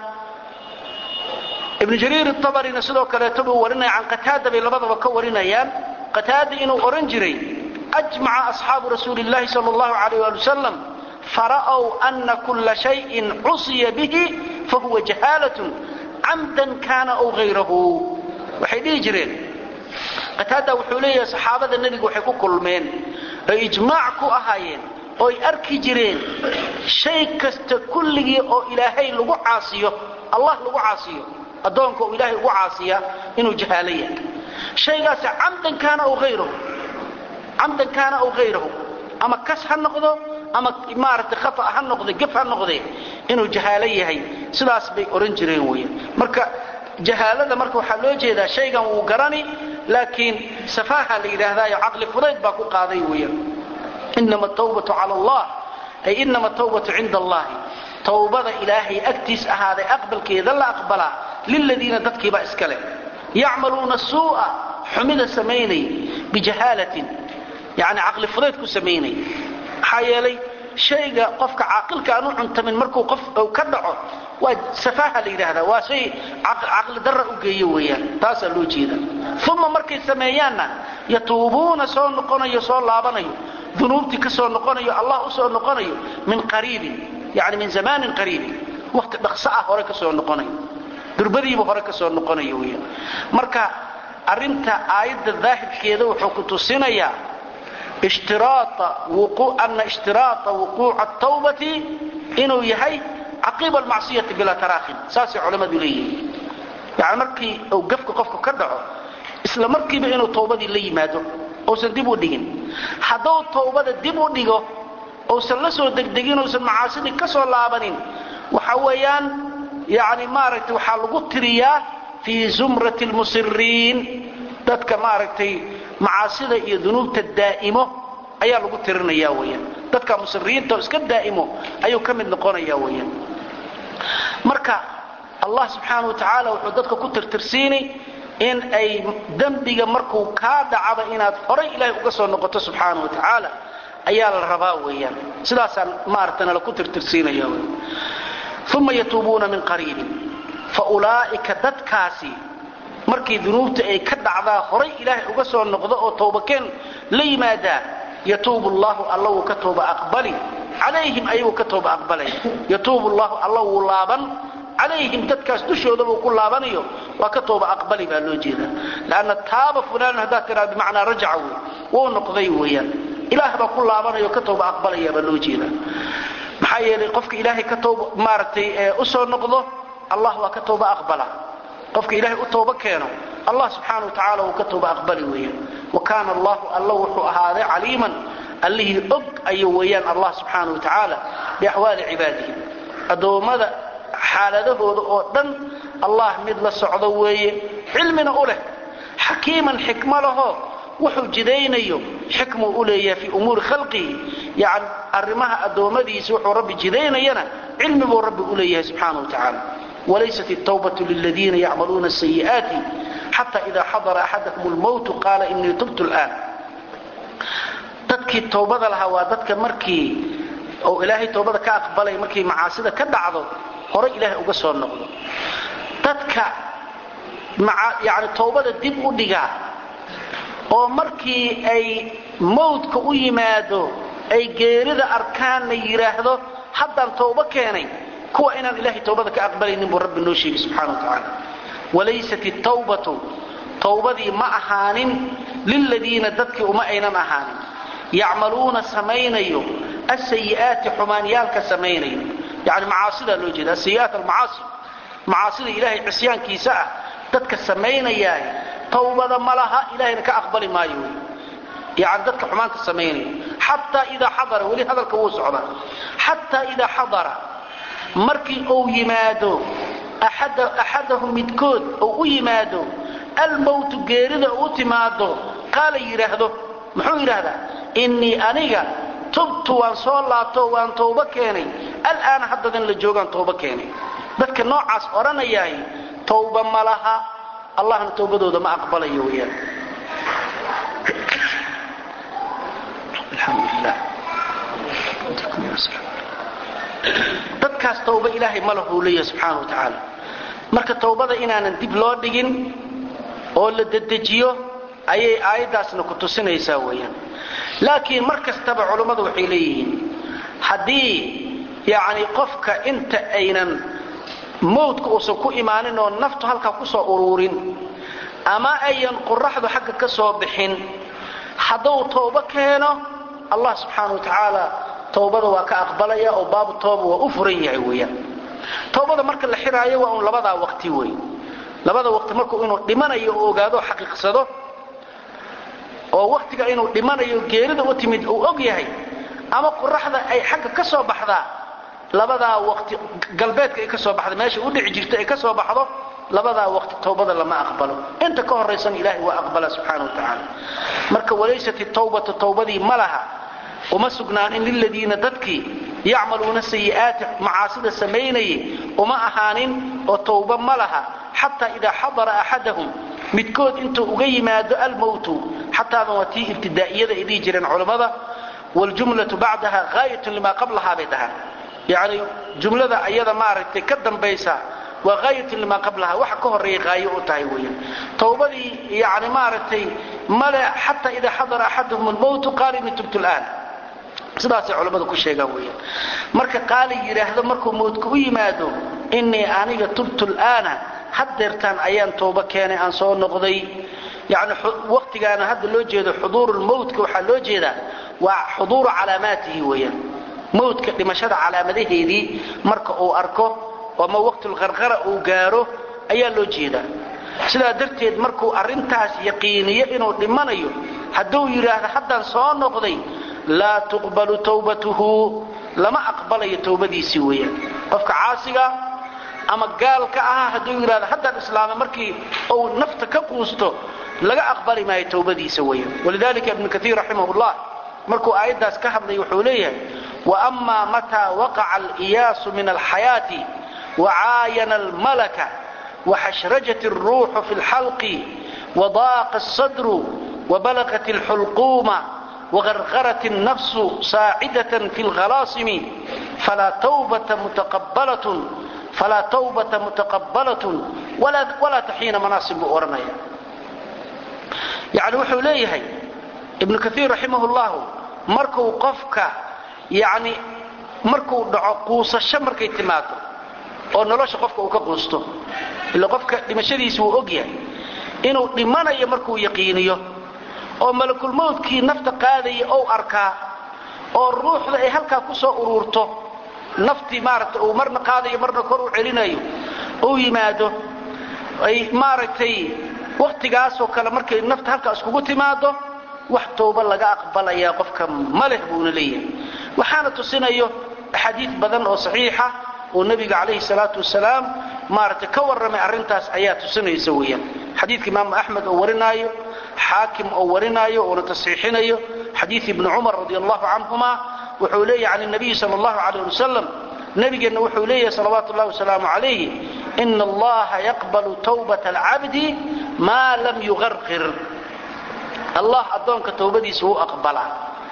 ibnu jariir abarina sidoo kaleeto buu warinaya can qataada bay labadaba ka warinayaan qataada inuu odhan jiray ajmaca asxaabu rasuuli llahi sal allahu alayh ali wasalam fara'w ana kula shayin cusiya bihi fahuwa jahaalatun camdan kaana aw hayrahu waxay dhihi jireen qataada wuxuu leeyahay saxaabada nebigu waxay ku kulmeen oy ijmaac ku ahaayeen ooy arki jireen shay kasta kulligii oo ilaahay lagu caasiyo allah lagu caasiyo addoonka uu ilaahay ugu caasiya inuu jahaalo yahay shaygaasi camdan kaana aw hayrahu camdan kaana aw hayrahu ama kas ha noqdo ama maaragtay khata ha noqde gef ha noqdee inuu jahaalo yahay sidaas bay odhan jireen weeyaan marka jahaalada marka waxaa loo jeedaa shaygan wuu garani laakiin safaaha la yidhaahdaayo caqli fudayd baa ku qaaday weeyaan inama tawbatu cala allah ay inama tawbatu cinda allahi tawbada ilaahay agtiis ahaaday aqbalkeeda la aqbalaa liladiina dadkiibaa iska leh yacmaluuna suu'a xumida samaynay bijahaalatin yani caqli fudayd ku samaynay maxaa yeelay shayga qofka caaqilka aan u cuntamin markuu qof ka dhaco waa safaaha la yidhaahdaa waa shay caqli darra u geeyo weeyaan taasaa loo jeeda uma markay sameeyaanna yatuubuuna soo noqonayo soo laabanayo dunuubtii ka soo noqonayo allah u soo noqonayo min qariibin yani min zamaanin qariibin waqti dhaqso ah hore ka soo noqonayo durbadiiba hore ka soo noqonayo weeyaan marka arrinta aayadda daahirkeeda wuxuu ku tusinayaa ana ishtiraaa wuquuca atawbati inuu yahay caqiiba almacsiyati bilaa taraakhin saasay culammadu leeyihiin yani markii uu gafka qofka ka dhaco isla markiiba inuu tawbadii la yimaado uusan dib u dhigin hadduu tawbada dib u dhigo uusan la soo degdegin uusan macaasidii ka soo laabanin waxa weeyaan yani maaragtay waxaa lagu tiriyaa fii zumrati lmusiriin dadka maaragtay macaasida iyo dunuubta daa'imo ayaa lagu tirinaya weyaan dadka musiriyiinta oo iska daa'imo ayuu ka mid noqonaya weyaan marka allah subxaana wa tacaala wuxuu dadka ku tirtirsiini in ay dembiga markuu kaa dhacaba inaad horay ilaahay uga soo noqoto subxaana wa tacaala ayaa la rabaa weeyaan sidaasaan maaragta nala ku tirtirsiinaya wy uma yatuubuuna min qariibin fa ulaa'ika dadkaasi markii dunuubta ay ka dhacdaa horay ilaahay uga soo noqdo oo tawbakeen la yimaadaa yatuubu llahu alla wuu ka tooba aqbali calayhim ayaguu ka tooba aqbalaya yatuubu llahu alla wuu laaban calayhim dadkaas dushooda buu ku laabanayo waa ka tooba aqbali baa loo jeedaa lanna taaba fulaan haddaad tiraa bimacnaa rajaca wey wuu noqday weeyaan ilaah baa ku laabanayo ka tooba aqbalaya baa loo jeedaa maxaa yeelay qofka ilaahay ka tooba maaragtay u soo noqdo allah waa ka tooba aqbala qofka ilaahay u tooba keeno allah subxaana wa tacaala wuu ka tooba aqbali weeyaan wa kaana allahu alla wuxuu ahaaday caliiman allihii og ayuu weeyaan allah subxaana wa tacaala biaxwaali cibaadihi addoommada xaaladahooda oo dhan allah mid la socdo weeye cilmina u leh xakiiman xikmo lahoo wuxuu jidaynayo xikmuu u leeyahay fii umuuri khalqihi yani arrimaha addoommadiisa wuxuu rabbi jidaynayana cilmi buu rabbi u leeyahay subxaana wa tacaala wlaysat الtوbة للذina ycmaluuna السيئaaت xatى إida xadra أxadahm الmوت qaala inii tubtu الآn dadkii towbada lahaa waa dadka markii oo ilaahay towbada ka aqbalay markii macaasida ka dhacdo horay ilaahay uga soo noqdo dadka yani towbada dib u dhigaa oo markii ay mawdka u yimaado ay geerida arkaanna yidhaahdo haddaan towbo keenay kuwa inaan ilaahay towbada ka aqbalaynin buu rabbi noo sheegay subxana wa tacaala walaysat itawbatu towbadii ma ahaanin liladiina dadkii uma aynan ahaanin yacmaluuna samaynayo asayi'aati xumaanyaalka samaynayo yani macaasidaa loo jeeda asayi'aat almacaasi macaasida ilaahay cisyaankiisa ah dadka samaynayaa towbada ma laha ilahayna ka aqbali maayo wy yani dadka xumaanta samaynaya xataa idaa xadara weli hadalka wuu socdaa xataa idaa xadara markii uu yimaado axadahu midkood uu u yimaado almowtu geerida u timaado qaala yidhaahdo muxuu yidhaahdaa innii aniga tubtu waan soo laabto waan towbo keenay alaana haddadan la joogaan towbo keenay dadka noocaas odhanayaay towba ma laha allahna towbadooda ma aqbalayo weyaan dadkaas towba ilaahay ma lahuu leeyahay subxaana wa tacaala marka towbada inaanan dib loo dhigin oo la dedejiyo ayay aayaddaasna ku tusinaysaa weeyaan laakiin mar kastaba culummadu waxay leeyihiin haddii yacni qofka inta aynan mawdka uusan ku imaanin oo naftu halkaa ku soo uruurin ama ayan qoraxdu xagga ka soo bixin hadduu toobo keeno allah subxaana wa tacaala towbada waa ka aqbalaya oo baabu tooba waa u furan yahay weeyaan towbada marka la xiraayo waa un labadaa waqti wey labada waqti markuu inuu dhimanayo oo ogaado xaqiiqsado oo waqtiga inuu dhimanayo geerida u timid uu og yahay ama qoraxda ay xagga ka soo baxdaa labadaa waqti galbeedka ay ka soo baxda meesha u dhici jirta ay ka soo baxdo labadaa waqti towbada lama aqbalo inta ka horaysan ilaahay waa aqbala subxaana wa tacaala marka walaysat itawbatu towbadii ma laha uma sugnaanin liladiina dadkii yacmaluuna sayi'aati macaasida samaynayay uma ahaanin oo towba ma laha xataa idaa xadara axadahum midkood intuu uga yimaado almowtu xataadan waa tii ibtidaa'iyada ay dhihi jireen culammada waljumlatu bacdaha haayatun limaa qablahaa bay dhahaan yacni jumlada ayada maaragtay ka dambaysa waa haayatun limaa qablahaa waxa ka horreeya haayo u tahay weeyaan towbadii yani maaragtay male xataa idaa xadara axadahum almowtu qaala inni tubtu laan sidaasay culammadu ku sheegaan weeyaan marka qaali yidhaahdo markuu mowdka u yimaado innii aniga tubtu laana haddeertaan ayaan toobo keenay aan soo noqday yani waqtigaana hadda loo jeedo xuduuru lmowtka waxaa loo jeedaa waa xuduuru calaamaatihi weeyaan mowdka dhimashada calaamadaheedii marka uu arko ama waqtulqarqara uu gaaro ayaa loo jeedaa sidaa darteed markuu arrintaas yaqiiniyo inuu dhimanayo hadduu yidhaahdo haddaan soo noqday laa tuqbalu towbatuhu lama aqbalayo towbadiisii weeyaan qofka caasiga ama gaalka ahaa hadduu yidhahdo haddaan islaama markii uu nafta ka quusto laga aqbali maayo towbadiisa weeyaan walidalika ibnu kaiir raximahullah markuu aayaddaas ka hadlay wuxuu leeyahay waama mataa waqaca aliyaasu min alxayaati wacaayana almalaka waxashrajat alruuxu fi lxalqi wadaaqa asadru wabalagat alxulquuma وغرغرت النفس ساعدة في الغلاصم فلا توبة متقبلة فلا توبة متقبلة ولا, ولا تحين مناصب أورنيا يعني وحو ليهي ابن كثير رحمه الله مركو قفك يعني مركو دعو قوصة شمركي تماتو oo nolosha qofka uu ka quusto ila qofka dhimashadiisa wuu ogyahay inuu dhimanayo markuu yaqiiniyo oo malakulmowdkii nafta qaadaya ou arkaa oo ruuxda ay halkaa ku soo uruurto naftii maaragtay uu marna qaadayo marna kor u celinayo uu yimaado ay maaragtay wakhtigaasoo kale markay nafta halkaa iskugu timaado wax towba laga aqbalayaa qofka ma leh buuna leeyahay waxaana tusinayo axaadiid badan oo saxiixa oo nebiga calayhi salaatu wasalaam maaragtay ka warramay arrintaas ayaa tusinaysa weeyaan xadiidka imaamu axmed oo warinaayo xaakim oo warinaayo oona tasxiixinayo xadiid ibni cumar radi allahu canhuma wuxuu leeyahy can nabiyi sal allahu calayh wasalam nebigeenna wuxuu leeyahay salawaatu ullahi wasalaamu calayhi ina allaha yaqbalu tawbata alcabdi maa lam yuqarqir allah addoonka towbadiisa wuu aqbalaa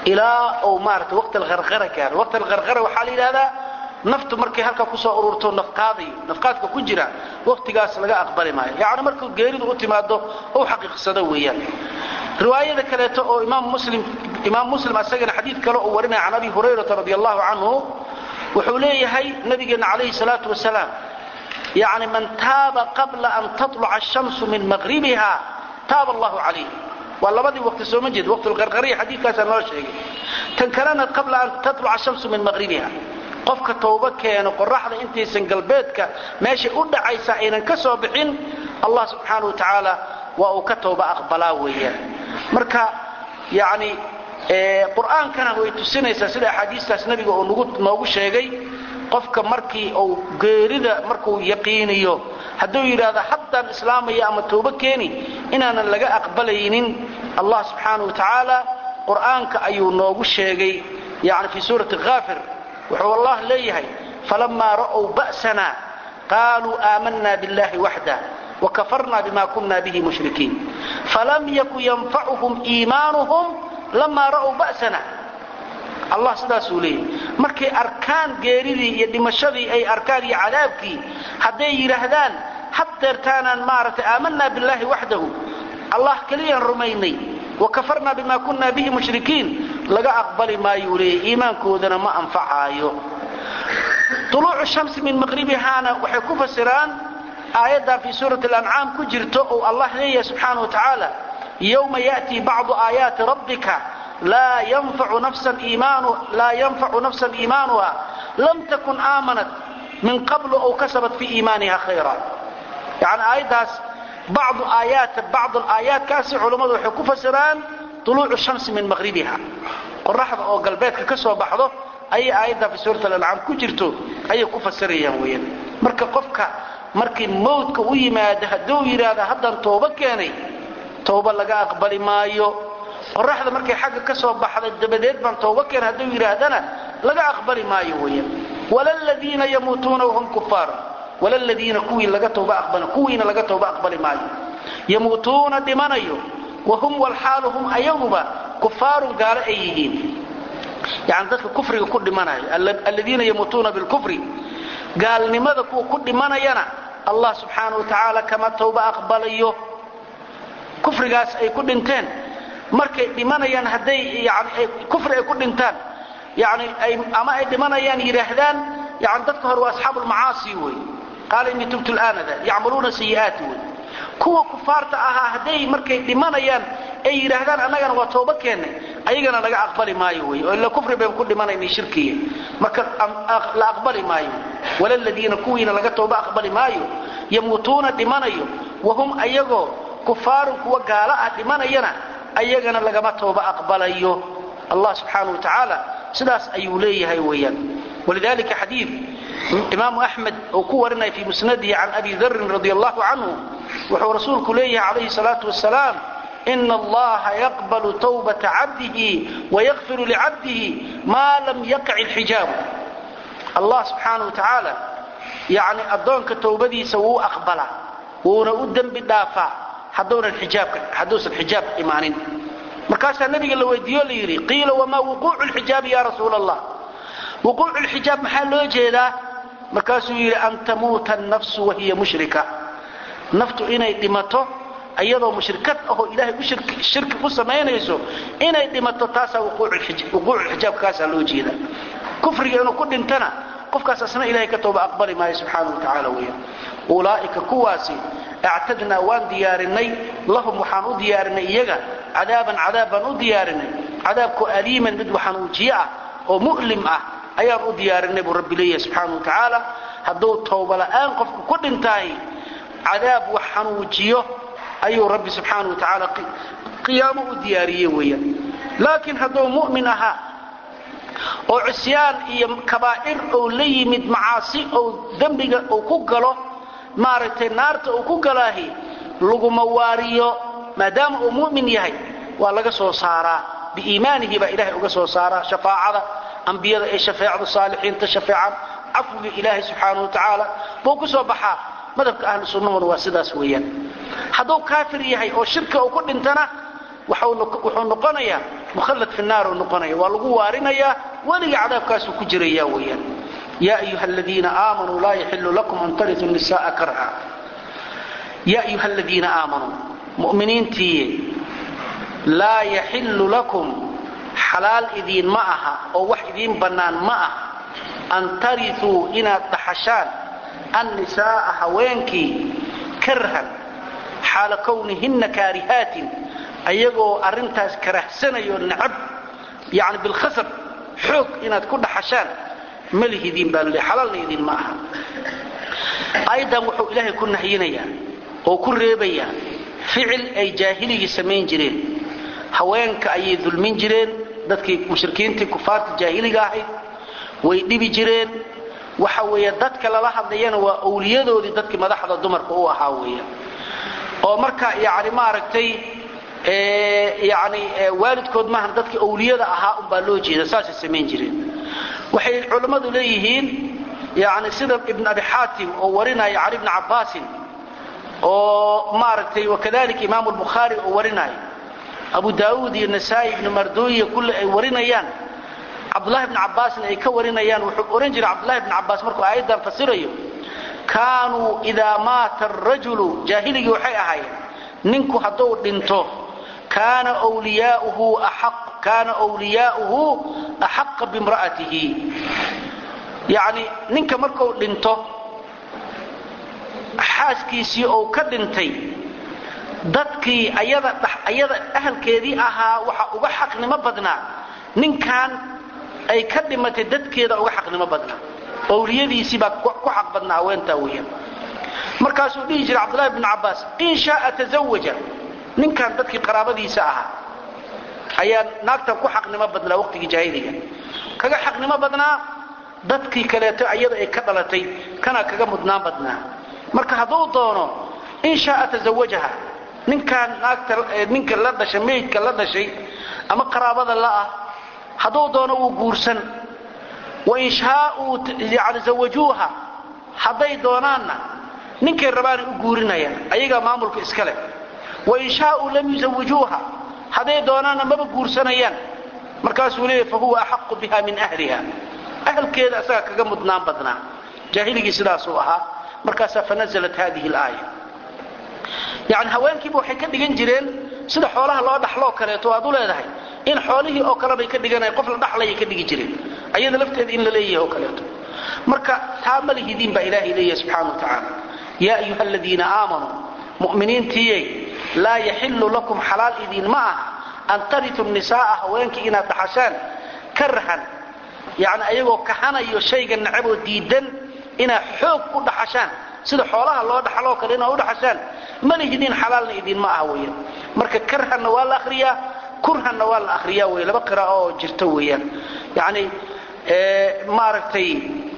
ilaa uu maarata waqti alqarqara gaaro waqti alqarqara waxaa la yidhahdaa naftu markay halkaa kusoo ururto nafqaadayo nafqaadka ku jira waqtigaas laga aqbali maayo yacni markuu geeridu u timaado ou xaqiiqsado weeyaan riwaayada kaleeto oo imaam muslim imaam muslim asagana xadiid kale uu warinaya can abi hurayrata radi allahu canhu wuxuu leeyahay nabigeenna calayhi salaatu wasalaam yacni man taaba qabla an tatluca ashamsu min maqribiha taaba allahu calayh waa labadii waqti sooma jeed waqtulqarqariya xadiidkaasaa noo sheegay tan kalena qabla an tatluca ashamsu min maqribiha qofka tawbo keeno qoraxda intaysan galbeedka meeshay u dhacaysa aynan ka soo bixin allah subxaanau wa tacaala waa uu ka tawba aqbalaa weeyaan marka yacni qur'aankana way tusinaysaa sida axaadiistaas nebiga uu nagu noogu sheegay qofka markii uu geerida markuu yaqiiniyo hadduu yidhaahdo haddaan islaamaya ama tawbo keeni inaanan laga aqbalaynin allah subxaanau wa tacaala qur'aanka ayuu noogu sheegay yani fii suurati haafir wuxuu allah leeyahay falamaa ra'w ba'sana qaaluu aamanna biاllahi waxda wakafarna bima kuna bihi mushrikiin falam yaku yanfacuhum iimaanuhum lamaa ra'w ba'sana allah sidaasuu leeyahay markay arkaan geeridii iyo dhimashadii ay arkaan iyo cadaabkii hadday yidhaahdaan haddeertaanaan maaragtay aamanna biاllahi waxdahu allah keliyaan rumaynay wakafarna bima kuna bihi mushrikiin laga aqbali maayuu leeyahy iimaankoodana ma anfacaayo uluucu shamsi min maqribihaana waxay ku fasiraan aayaddaa fii suurati alancaam ku jirto ou allah leeyahay subxaana wa tacaala yowma ya'tii bacdu aayaati rabbika laa yanfacu nafsan iimaanuha lam takun aamanat min qablu ow kasabat fii iimaaniha khayra yani aayaddaas bacdu aayaat bacdu aayaatkaasi culammadu waxay ku fasiraan uluucu shamsi min maqribiha qoraxda oo galbeedka ka soo baxdo ayay aayaddaa fi suurat alancaam ku jirto ayay ku fasirayaan weeyaan marka qofka markii mawdka u yimaado hadduu yidhaahda haddaan toobo keenay toobo laga aqbali maayo qoraxda markay xagga ka soo baxday dabadeed baan toobo keenay hadduu yidhaahdana laga aqbali maayo weeyaan walaladiina yamuutuuna wahum kufaar walaladiina kuwii laga tooba aqbali kuwiina laga tooba aqbali maayo yamuutuuna dhimanayo wahum walxaalu hum ayaguba kufaarun gaalo ay yihiin yani dadka kufriga ku dhimanayo aladiina yamuutuuna bilkufri gaalnimada kuwa ku dhimanayana allah subxaanau wa tacaala kama tawba aqbalayo kufrigaas ay ku dhinteen markay dhimanayaan hadday yani kufri ay ku dhintaan yani ama ay dhimanayaan yidhaahdaan yani dadka hore waa asxaabu lmacaasi wey qaala inii tubtu laanada yacmaluuna sayi'aati wey kuwa kufaarta ahaa hadday markay dhimanayaan ay yidhaahdaan annagana waa tooba keennay ayagana laga aqbali maayo wey oo ila kufri bayn ku dhimanaynay shirkiya marka la aqbali maayo walaladiina kuwiina laga tooba aqbali maayo yamuutuuna dhimanayo wahum ayagoo kufaarun kuwa gaalo ah dhimanayana ayagana lagama tooba aqbalayo allah subxaana wa tacaala sidaas ayuu leeyahay weeyaan walidalika xadiid imaamu axmed uu ku warinaya fii musnadihi can abi darin radi allahu canhu wuxuu rasuulku leeyahay calayhi salaatu wasalaam ina allaha yaqbalu tawbata cabdihi wayakfiru licabdihi maa lam yaqic ilxijaabu allah subxaana wa tacaala yani addoonka towbadiisa wuu aqbalaa wuuna u dembi dhaafaa hadduusan xijaab imaanin markaasaa nabiga la weydiiyo la yidhi qiila wamaa wuquucu lxijaabi ya rasuul allah wuquucu lxijaab maxaa loo jeedaa markaasuu yidhi an tamuuta annafsu wahiya mushrika naftu inay dhimato iyadoo mushrikad ahoo ilaahay shirki ku samaynayso inay dhimato taasaa wuquuculxijaabkaasaa loo jeeda kufriga inuu ku dhintana qofkaas asna ilahay ka tooba aqbali maayo subxaana wa tacaala weeyaan ulaa'ika kuwaasi actadnaa waan diyaarinay lahum waxaan u diyaarinay iyaga cadaaban cadaab baan u diyaarinay cadaabkoo aliiman mid waxanuujiye ah oo mu'lim ah ayaan u diyaarinay buu rabbi leeyahay subxaana wa tacaala hadduu tooba la'aan qofku ku dhintaay cadaab wax xanuujiyo ayuu rabbi subxaana wa tacaala qiyaamo u diyaariye weeyaan laakiin hadduu mu'min ahaa oo cisyaan iyo kabaa'ir ou la yimid macaasi ou dembiga uu ku galo maaragtay naarta uu ku galaahi laguma waariyo maadaama uu mu'min yahay waa laga soo saaraa biiimaanihi baa ilahay uga soo saaraa shafaacada ambiyada ay shafeecdo saalixiinta shafeecan cafwiga ilaahay subxaana wa tacaala buu ku soo baxaa madhabka ahlu sunnahuna waa sidaas weeyaan hadduu kaafir yahay oo shirka uu ku dhintana wuxuu noqonayaa mukhallad fi naar uu noqonaya waa lagu waarinayaa weliga cadaabkaasuu ku jiraya weeyaan yaa ayuha aladiina aamanuu laa yaxilu lakum an taritu nisa'a karha yaa ayuha aladiina aamanuu mu'miniintii laa yaxillu lakum xalaal idiin ma aha oo wax idiin bannaan ma aha an tarituu inaad dhaxashaan annisaa'a haweenkii karhan xaala kownihinna kaarihaatin ayagoo arrintaas karahsanayo nacab yani bilkhasab xoog inaad ku dhaxashaan malihidiin baa laleeyahy xalaalna idiin ma aha aayaddan wuxuu ilaahay ku nahyinayaa oo ku reebayaa ficil ay jaahiligii samayn jireen haweenka ayay dulmin jireen dadkii mushrikiintii kufaarta jaahiliga ahayd way dhibi jireen waxa weeye dadka lala hadlayana waa awliyadoodii dadkii madaxda dumarka u ahaa weeya oo marka yani maaragtay yani waalidkood maahan dadkii awliyada ahaa unbaa loo jeeda saasay samayn jireen waxay culammadu leeyihiin yani sida ibn abi xaatim oo warinaya cali bni cabbaasin oo maaragtay wakadalika imaamu lbukhaari oo warinaya abu daauud iyo nasaa-i ibnu marduuya kulle ay warinayaan cabdullahi bni cabbaasna ay ka warinayaan wuxuu ohan jiray cabdullahi bni cabbaas markuu aayaddan fasirayo kaanuu idaa maata arajulu jaahiligii waxay ahaayeen ninku hadduu dhinto kaana wliyaauhu kaana wliyaauhu axaqa bimra'atihi yacni ninka markuu dhinto xaaskiisii ou ka dhintay dadkii ayada ayada ahalkeedii ahaa waxa uga xaqnimo badnaa ninkan ay ka dhimatay dadkeeda uga xaqnimo badnaa owliyadiisii baa ku xaq badnaa haweentaa weeyaan markaasuu dhihi jiray cabdullahi bnu cabbaas in shaaa tazawaja ninkan dadkii qaraabadiisa ahaa ayaa naagtan ku xaqnimo badnaa waqtigii jaahiliga kaga xaqnimo badnaa dadkii kaleeto ayada ay ka dhalatay kana kaga mudnaan badnaa marka hadduu doono in shaaa tazawajaha ninkaan naagta ninka la dhashay meydka la dhashay ama qaraabada la'ah hadduu doono wuu guursan wain shaauu yani zawajuuha hadday doonaanna ninkay rabaanay u guurinayaan ayagaa maamulka iska leh wain shaauu lam yuzawijuuha hadday doonaanna maba guursanayaan markaasuu leeyahy fa huwa axaqu biha min ahliha ahalkeeda asagaa kaga mudnaan badnaa jaahiligii sidaasuu ahaa markaasaa fanaزlat hadihi اlaaya yani haweenkiiba waxay ka dhigan jireen sida xoolaha loo dhaxloo kaleeto aad u leedahay in xoolihii oo kale bay ka dhiganayan qof la dhaxlayay ka dhigi jireen ayada lafteeda in la leeyahay oo kaleeto marka taa ma lihidiin baa ilaahay leeyahay subxaana wa tacaala yaa ayuha aladiina aamanuu mu'miniintiyey laa yaxilu lakum xalaal idiin ma aha an taritu nisaaa haweenkii inaad dhaxashaan karhan yani ayagoo kahanayo shayga nacaboo diidan inaad xoog u dhaxashaan sida xoolaha loo dhaxaloo kale inaad u dhaxashaan ma lihidiin xalaalna idiin ma aha weeyaan marka karhanna waa la akhriyaa kurhanna waa la akhriyaa wey laba qiraa'o oo jirto weeyaan yani maaragtay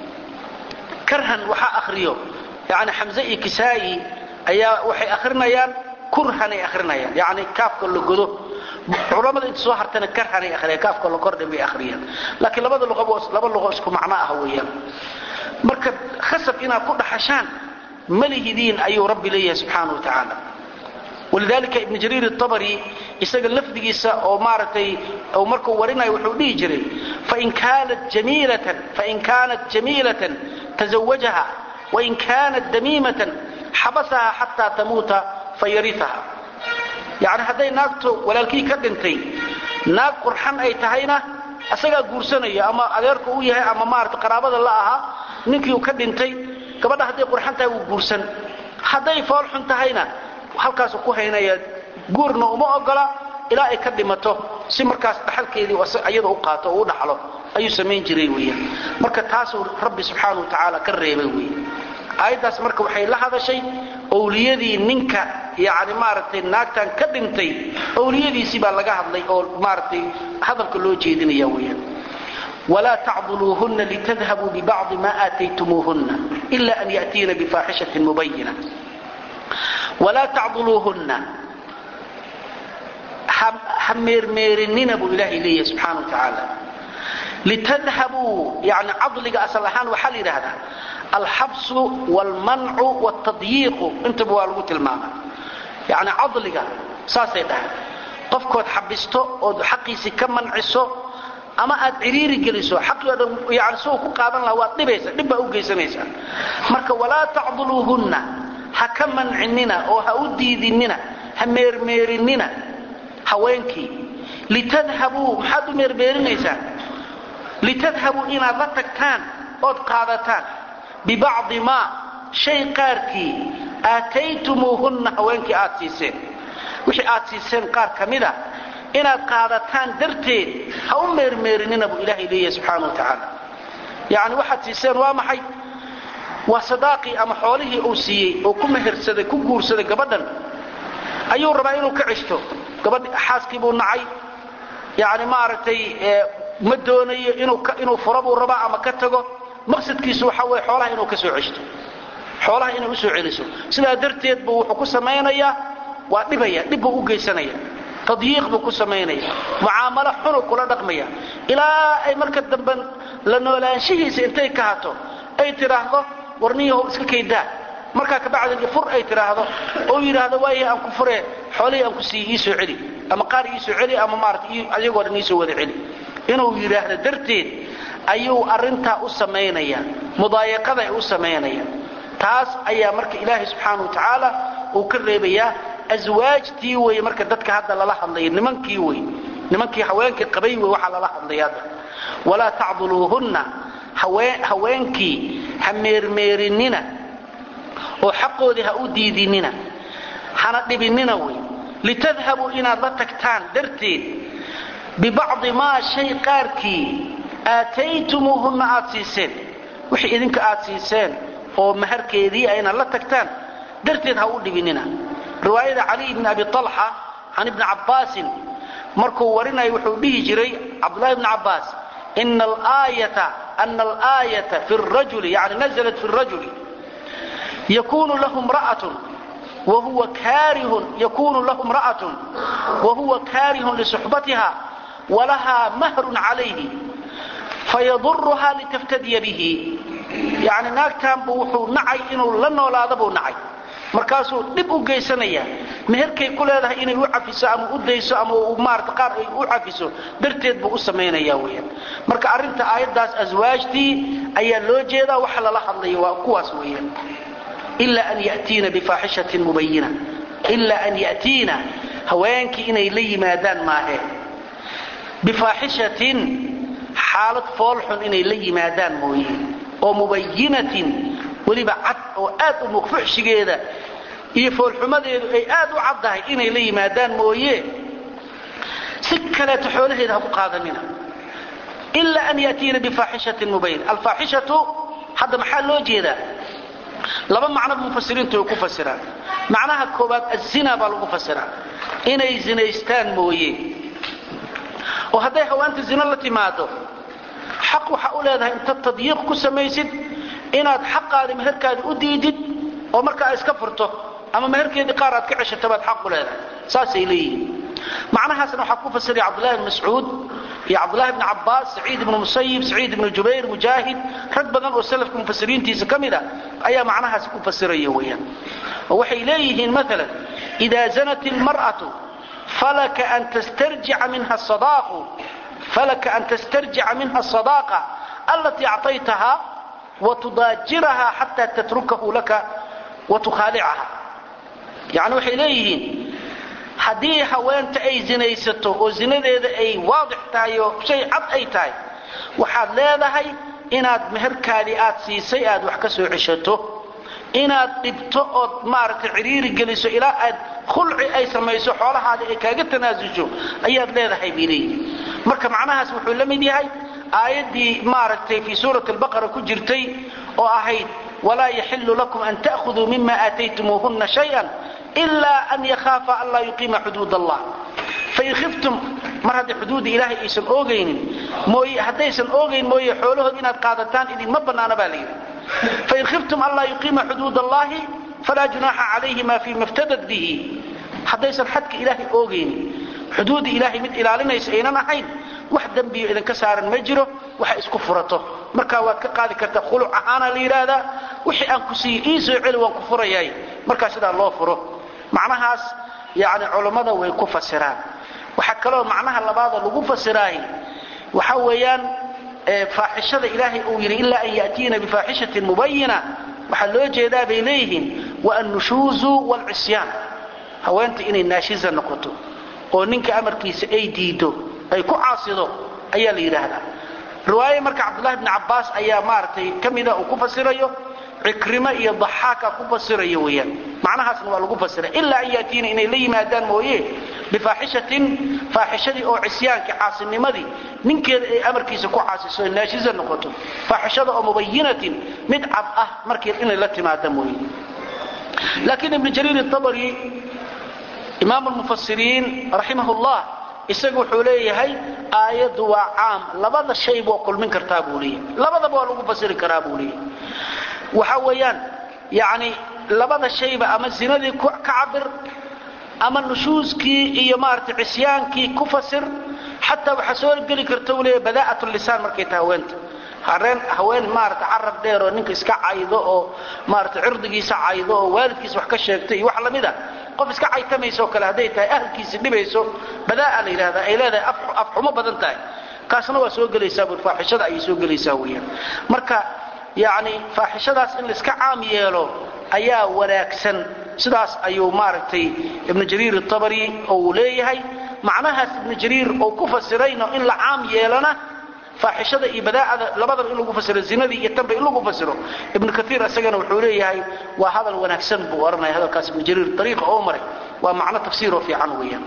karhan waxaa akhriyo yani xamze iyo kisaa'i ayaa waxay akhrinayaan kurhanay akhrinayaan yani kaafka la godo culamada inta soo hartana karhanay akhriyaan kaafka la kordhin bay akhriyaan laakiin labada luqabo laba luqo isku macno ah weeyaan marka khasab inaad ku dhaxashaan malihidiin ayuu rabbi leeyahay subxaana wa tacaala walidalika ibn jariir الطabri isaga lafdigiisa oo maaragtay markuu warinayo wuxuu dhihi jiray fain kaanat jamiilatan fain kaanat jamiilatan taزawajaha wain kaanat damiimatan xabasaha xataa tamuuta fayariaha yani hadday naagto walaalkii ka dhintay naag qurxan ay tahayna asagaa guursanaya ama adeerku u yahay ama maarata qaraabada la ahaa ninkii uu ka dhintay gabadha hadday qurxan tahay wuu guursan hadday fool xun tahayna halkaasu ku haynaya guurna uma ogola ilaa ay ka dhimato si markaas dhaxalkeedii iyada u qaato oo u dhaxlo ayuu samayn jiray weeyaan marka taasuu rabbi subxaana wa tacaala ka reebay weeye aayaddaas marka waxay la hadashay owliyadii ninka yani maaragtay naagtan ka dhintay owliyadiisii baa laga hadlay oo maaragtay hadalka loo jeedinaya weeyaan ولا تعضلوهن لتذهبوا ببعض ما آتيتموهن إلا أن يأتين بفاحشة مبينة ولا تعضلوهن حميرميرنين أبو إله إليه سبحانه وتعالى لتذهبوا يعني عضلك أصلحان وحل هذا الحبس والمنع والتضييق انت بوالغوت الماما يعني عضلك ساسي ده qofkood xabisto ood xaqiisii ka manciso ama aad ciriiri geliso xaqooda yani si uu ku qaadan lahaa waad dhibaysa dhib baa u geysanaysaa marka walaa tacduluuhunna ha ka mancinina oo ha u diidinina ha meermeerinina haweenkii litadhabuu maxaad u meermeerinaysaan litadhabuu inaad la tagtaan ood qaadataan bibacdi maa shay qaarkii aataytumuuhunna haweenkii aad siiseen wixii aad siiseen qaar ka mida inaad qaadataan darteed ha u meermeerinina buu ilaahay leeyahay subxaana wa tacaala yacni waxaad siiseen waa maxay waa sadaaqii ama xoolihii uu siiyey oo ku mehersaday ku guursaday gabadhan ayuu rabaa inuu ka ceshto gabadh xaaskii buu nacay yani maaragtay ma doonayo inuu furo buu rabaa ama ka tago maqsadkiisu waxa weye xoolaha inuu ka soo ceshto xoolaha inay usoo celiso sidaa darteed buu wuxuu ku samaynayaa waa dhibaya dhib buu u geysanaya tadyiiq buu ku samaynaya mucaamalo xunu kula dhaqmaya ilaa ay marka dambe la noolaanshihiisa intay ka hato ay tidhaahdo warniyahow iska kaydaa markaa kabacdin fur ay tidhaahdo oo yidhaahdo waaya aan ku furee xoolihii aan ku siiye iisoo celi ama qaar iisoo celi ama maarata ayagoo dhan iisoo wada celi inuu yidhaahdo darteed ayuu arrintaa u samaynaya mudaayaqada ay u samaynaya taas ayaa marka ilaahay subxaana wa tacaala uu ka reebayaa aswaajtii wey marka dadka hadda lala hadlaya nimankii wey nimankii haweenkii qabay wey waxaa lala hadlaya hadda walaa tacduluuhunna haweenkii ha meermeerinina oo xaqoodii ha u diidinina hana dhibinina wey litadhabuu inaad la tagtaan darteed bibacdi maa shay qaarkii aataytumuuhunna aad siiseen wixii idinka aad siiseen oo maharkeedii a inaad la tagtaan darteed ha u dhibinina riwaayada cali bni abi alxa can ibni cabbaasin markuu warinayo wuxuu dhihi jiray cabdulahi bni cabbaas ana alaayata fi rajuli yani naزlat fi rajuli yakunu lahu mra'atun wahuwa kaarihun yakunu lahu imra'atun wahuwa kaarihun lisuxbatiha walahaa mahrun calayhi fayaduruhaa litaftadiya bihi yani naagtaanbu wuxuu nacay inuu la noolaada buu nacay markaasuu dhib u geysanaya meherkay ku leedahay inay u cafiso ama u dayso ama maarata qaar ay u cafiso darteed buu u samaynaya weyaan marka arrinta aayaddaas aswaajtii ayaa loo jeedaa waxa lala hadlaya waa kuwaas weeyaan ila an yatiina bifaaxishatin mubayina ilaa an yatiina haweenkii inay la yimaadaan maahe bifaaxishatin xaalad foolxun inay la yimaadaan mooye oo mubayinatin weliba cad oo aad u muqfuxshigeeda iyo foolxumadeedu ay aad u caddahay inay la yimaadaan mooye si kaleeto xoolaheeda ha ku qaadanina ila an yatiina bifaaxishatin mubayina alfaaxishatu hadda maxaa loo jeedaa laba macnoba mufasiriintu ay ku fasiraan macnaha koobaad azina baa lagu fasiraa inay zinaystaan mooye oo hadday hawaanta zino la timaado xaq waxaa u leedahay inta tadyiiq ku samaysid inaad xaqaadi meherkaadi u diidid oo markaa iska furto ama meherkeedii qaar aad ka ceshato baad xaq u leedahay saasay leeyihiin macnahaasna waxaa ku fasiray cabdullahi bn mascuud iyo cabdullahi bni cabbaas saciid ibnu musayib saciid ibnu jubayr mujaahid rag badan oo salafka mufasiriintiisa ka mid a ayaa macnahaasi ku fasiraya weeyaan oo waxay leeyihiin maalan idaa zanat ilmar'atu falaka an tastarjica minha sadaaqu falaka an tastarjica minha asadaaqa allatii actaytaha watudaajiraha xataa tatrukahu laka watukhaalicaha yani waxay leeyihiin haddii haweenta ay zinaysato oo zinadeeda ay waadix tahay oo shay cad ay tahay waxaad leedahay inaad meherkaadii aad siisay aad wax ka soo ceshato inaad dhibto ood maaragtay ciriiri geliso ilaa aad khulci ay samayso xoolahaadii ay kaaga tanaasusho ayaad leedahay bay leeyihin marka macnahaas wuxuu la mid yahay aayaddii maaragtay fii suurati albaqara ku jirtay oo ahayd walaa yaxilu lakum an ta'khuduu mima aataytumuuhunna shayan ilaa an yakhaafa an laa yuqiima xuduud allah fain khiftum mar haddii xuduudda ilaahay aysan oogaynin mooye haddaysan oogayn mooye xoolahood inaad qaadataan idinma bannaana baa layidhi fain khiftum an laa yuqiima xuduud allahi falaa junaaxa calayhima fima ftadad bihi haddaysan xadka ilaahay oogaynin xuduudda ilaahay mid ilaalinaysa aynan ahayn wax dembiyo idinka saaran ma jiro waxa isku furato markaa waad ka qaadi kartaa khuluc ahaana la yidhaahdaa wixii aan ku siiye ii soo celi waan ku furayaay markaa sidaa loo furo macnahaas yani culummada way ku fasiraan waxaa kaloo macnaha labaadoo lagu fasiraahi waxa weeyaan faaxishada ilaahay uu yidhi ilaa an ya'tiina bifaaxishatin mubayina waxaa loo jeedaa bay leeyihiin wa annushuuzu waalcisyaan haweenta inay naashiza noqoto oo ninka amarkiisa ay diido ay ku caasido ayaa la yidhaahdaa riwaaye marka cabdullahi bni cabbaas ayaa maaragtay ka mida uu ku fasirayo cikrimo iyo daxaaka ku fasirayo weeyaan macnahaasna waa lagu fasiray ilaa an yaatiina inay la yimaadaan mooye bifaaxishatin faaxishadii oo cisyaankii caasinimadii ninkeeda ay amarkiisa ku caasiso ay naashiza noqoto faaxishada oo mubayinatin mid cad ah markii inay la timaada mooye laakiin ibnu jariir abari imaam lmufasiriin raximah llah isagu wuxuu leeyahay aayaddu waa caam labada shayba waa kulmin kartaa buu leeyahay labadaba waa lagu fasiri karaa buu leeyahay waxa weeyaan yani labada shayba ama zinadii ka cabir ama nushuuskii iyo maarata cisyaankii ku fasir xataa waxaa soo geli karta uu leeyahay badaa'at lisaan markay tahay haweenta hareen haween maarata carab dheer oo ninka iska caydo oo maarata cirdigiisa caydo oo waalidkiisa wax ka sheegto iyo wax lamid a qof iska caytamayso kale hadday tahay ahalkiisi dhibayso badaa'a la yidhahdaa ay leedahay afxumo badan tahay kaasna waa soo gelaysaa bur faaxishada ayay soo gelaysaa weeyaan marka yacni faaxishadaas in laiska caam yeelo ayaa wanaagsan sidaas ayuu maaragtay ibnu jariir atabari uu leeyahay macnahaas ibnu jariir uu ku fasirayno in la caam yeelana faaxishada iyo badaa'ada labadaba in lagu fasiro zinadii iyo tanba in lagu fasiro ibnu kaiir isagana wuxuu leeyahay waa hadal wanaagsan buu odhanaya hadalkaas ibnu jariir ariiqa oo maray waa macno tafsiiroo fiican weeyaan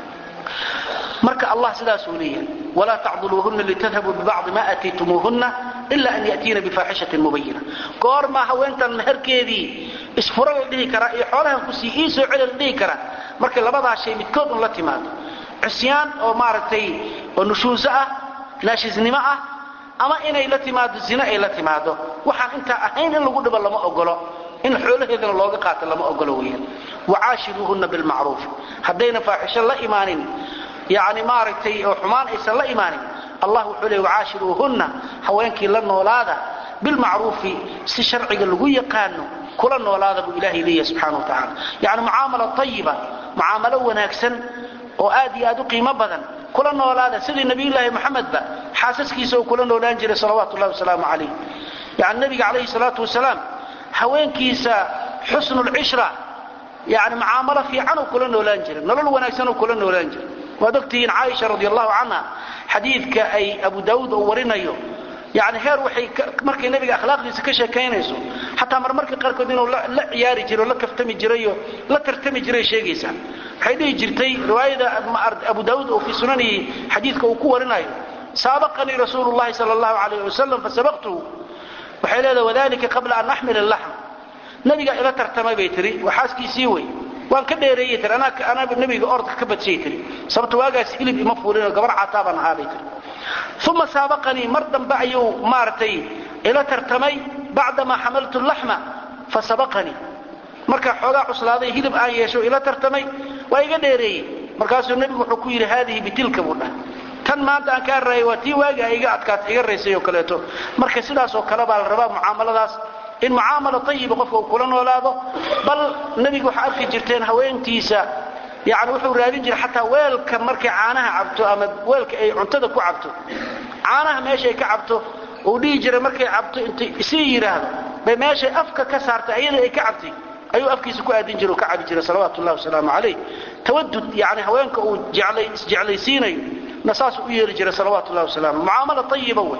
marka allah sidaasuu leeyahay walaa tacduluuhunna litadhabuu bibacdi ma aataytumuuhunna ila an ya'tiina bifaaxishatin mubayina goormaa haweentan meherkeedii isfuro la dhihi karaa iyo xoolahan kusii ii soo celi la dhihi karaa markay labadaa shay midkood un la timaado cisyaan oo maaragtay oo nushuuso ah naashisnimo ah ama inay la timaado zine ay la timaado waxaan intaa ahayn in lagu dhibo lama ogolo in xoolaheedana looga qaato lama ogolo weeyaan wacaashiruuhunna bilmacruuf haddayna faaxisho la imaanin yani maaragtay oo xumaan aysan la imaanin allah wuxuu leey wacaashiruuhunna haweenkii la noolaada bilmacruufi si sharciga lagu yaqaano kula noolaada buu ilahay leeyahay subxana wa tacaala yani mucaamala ayiba mucaamalo wanaagsan oo aad iyo aad u qiimo badan kula noolaada sidii nabiyulaahi moxamedba xaasaskiisa uu kula noolaan jiray salawaatu llahi wasalaamu calayh yani nabiga calayhi salaatu wasalaam haweenkiisa xusnulcishra yani mucaamalo fiican uu kula noolaan jiray nolol wanaagsan uu kula noolaan jiray waad ogtihiin caaisha radi allahu canha xadiidka ay abu daawuud uu warinayo yani heer waxay markay nabiga akhlaaqdiisa ka sheekaynayso xataa marmarka qaarkood inuu la ciyaari jiray oo la kaftami jirayo la tartami jiray sheegaysaa waxay dhihi jirtay riwaayada abu daawuud oo fii sunanihi xadiidka uu ku warinayo saabaqanii rasuulu llahi sal allahu alayh wasalam fasabaqtuhu waxay leedahay wadalika qabla an axmil alaxm nabigaa ila tartamay bay tihi waa xaaskiisii wey waan ka dheereeyey tir anaa nabiga ordka ka badshay tiri sababto waagaas hilib ima fuulinoo gabar cataa baan ahaa bay tiri uma saabaqanii mar dambe ayuu maaragtay ila tartamay bacdamaa xamaltu laxma fasabaqanii markaa xoogaa cuslaaday hilib aan yeesho ila tartamay waa iga dheereeyey markaasuu nebigu wuxuu ku yidhi haadihi bitilka buu dhah tan maanta aan kaa raayay waa tii waagaa iga adkaata iga raysay oo kaleeto marka sidaas oo kale baa la rabaa mucaamaladaas in mucaamala ayiba qofka uu kula noolaado bal nebigu waxaa arki jirteen haweentiisa yani wuxuu raadin jiray xataa weelka markay caanaha cabto ama weelka ay cuntada ku cabto caanaha meeshay ka cabto uu dhihi jiray markay cabto intay isii yidhaahdo bay meeshay afka ka saartay ayada ay ka cabtay ayuu afkiisa ku aadin jira oo ka cabi jiray salawaatu llahi wasalaamu calayh tawadud yani haweenka uu isjeclaysiinayo na saasuu u yeeli jiray salawaatu llahi wasalam mucaamala ayiba wey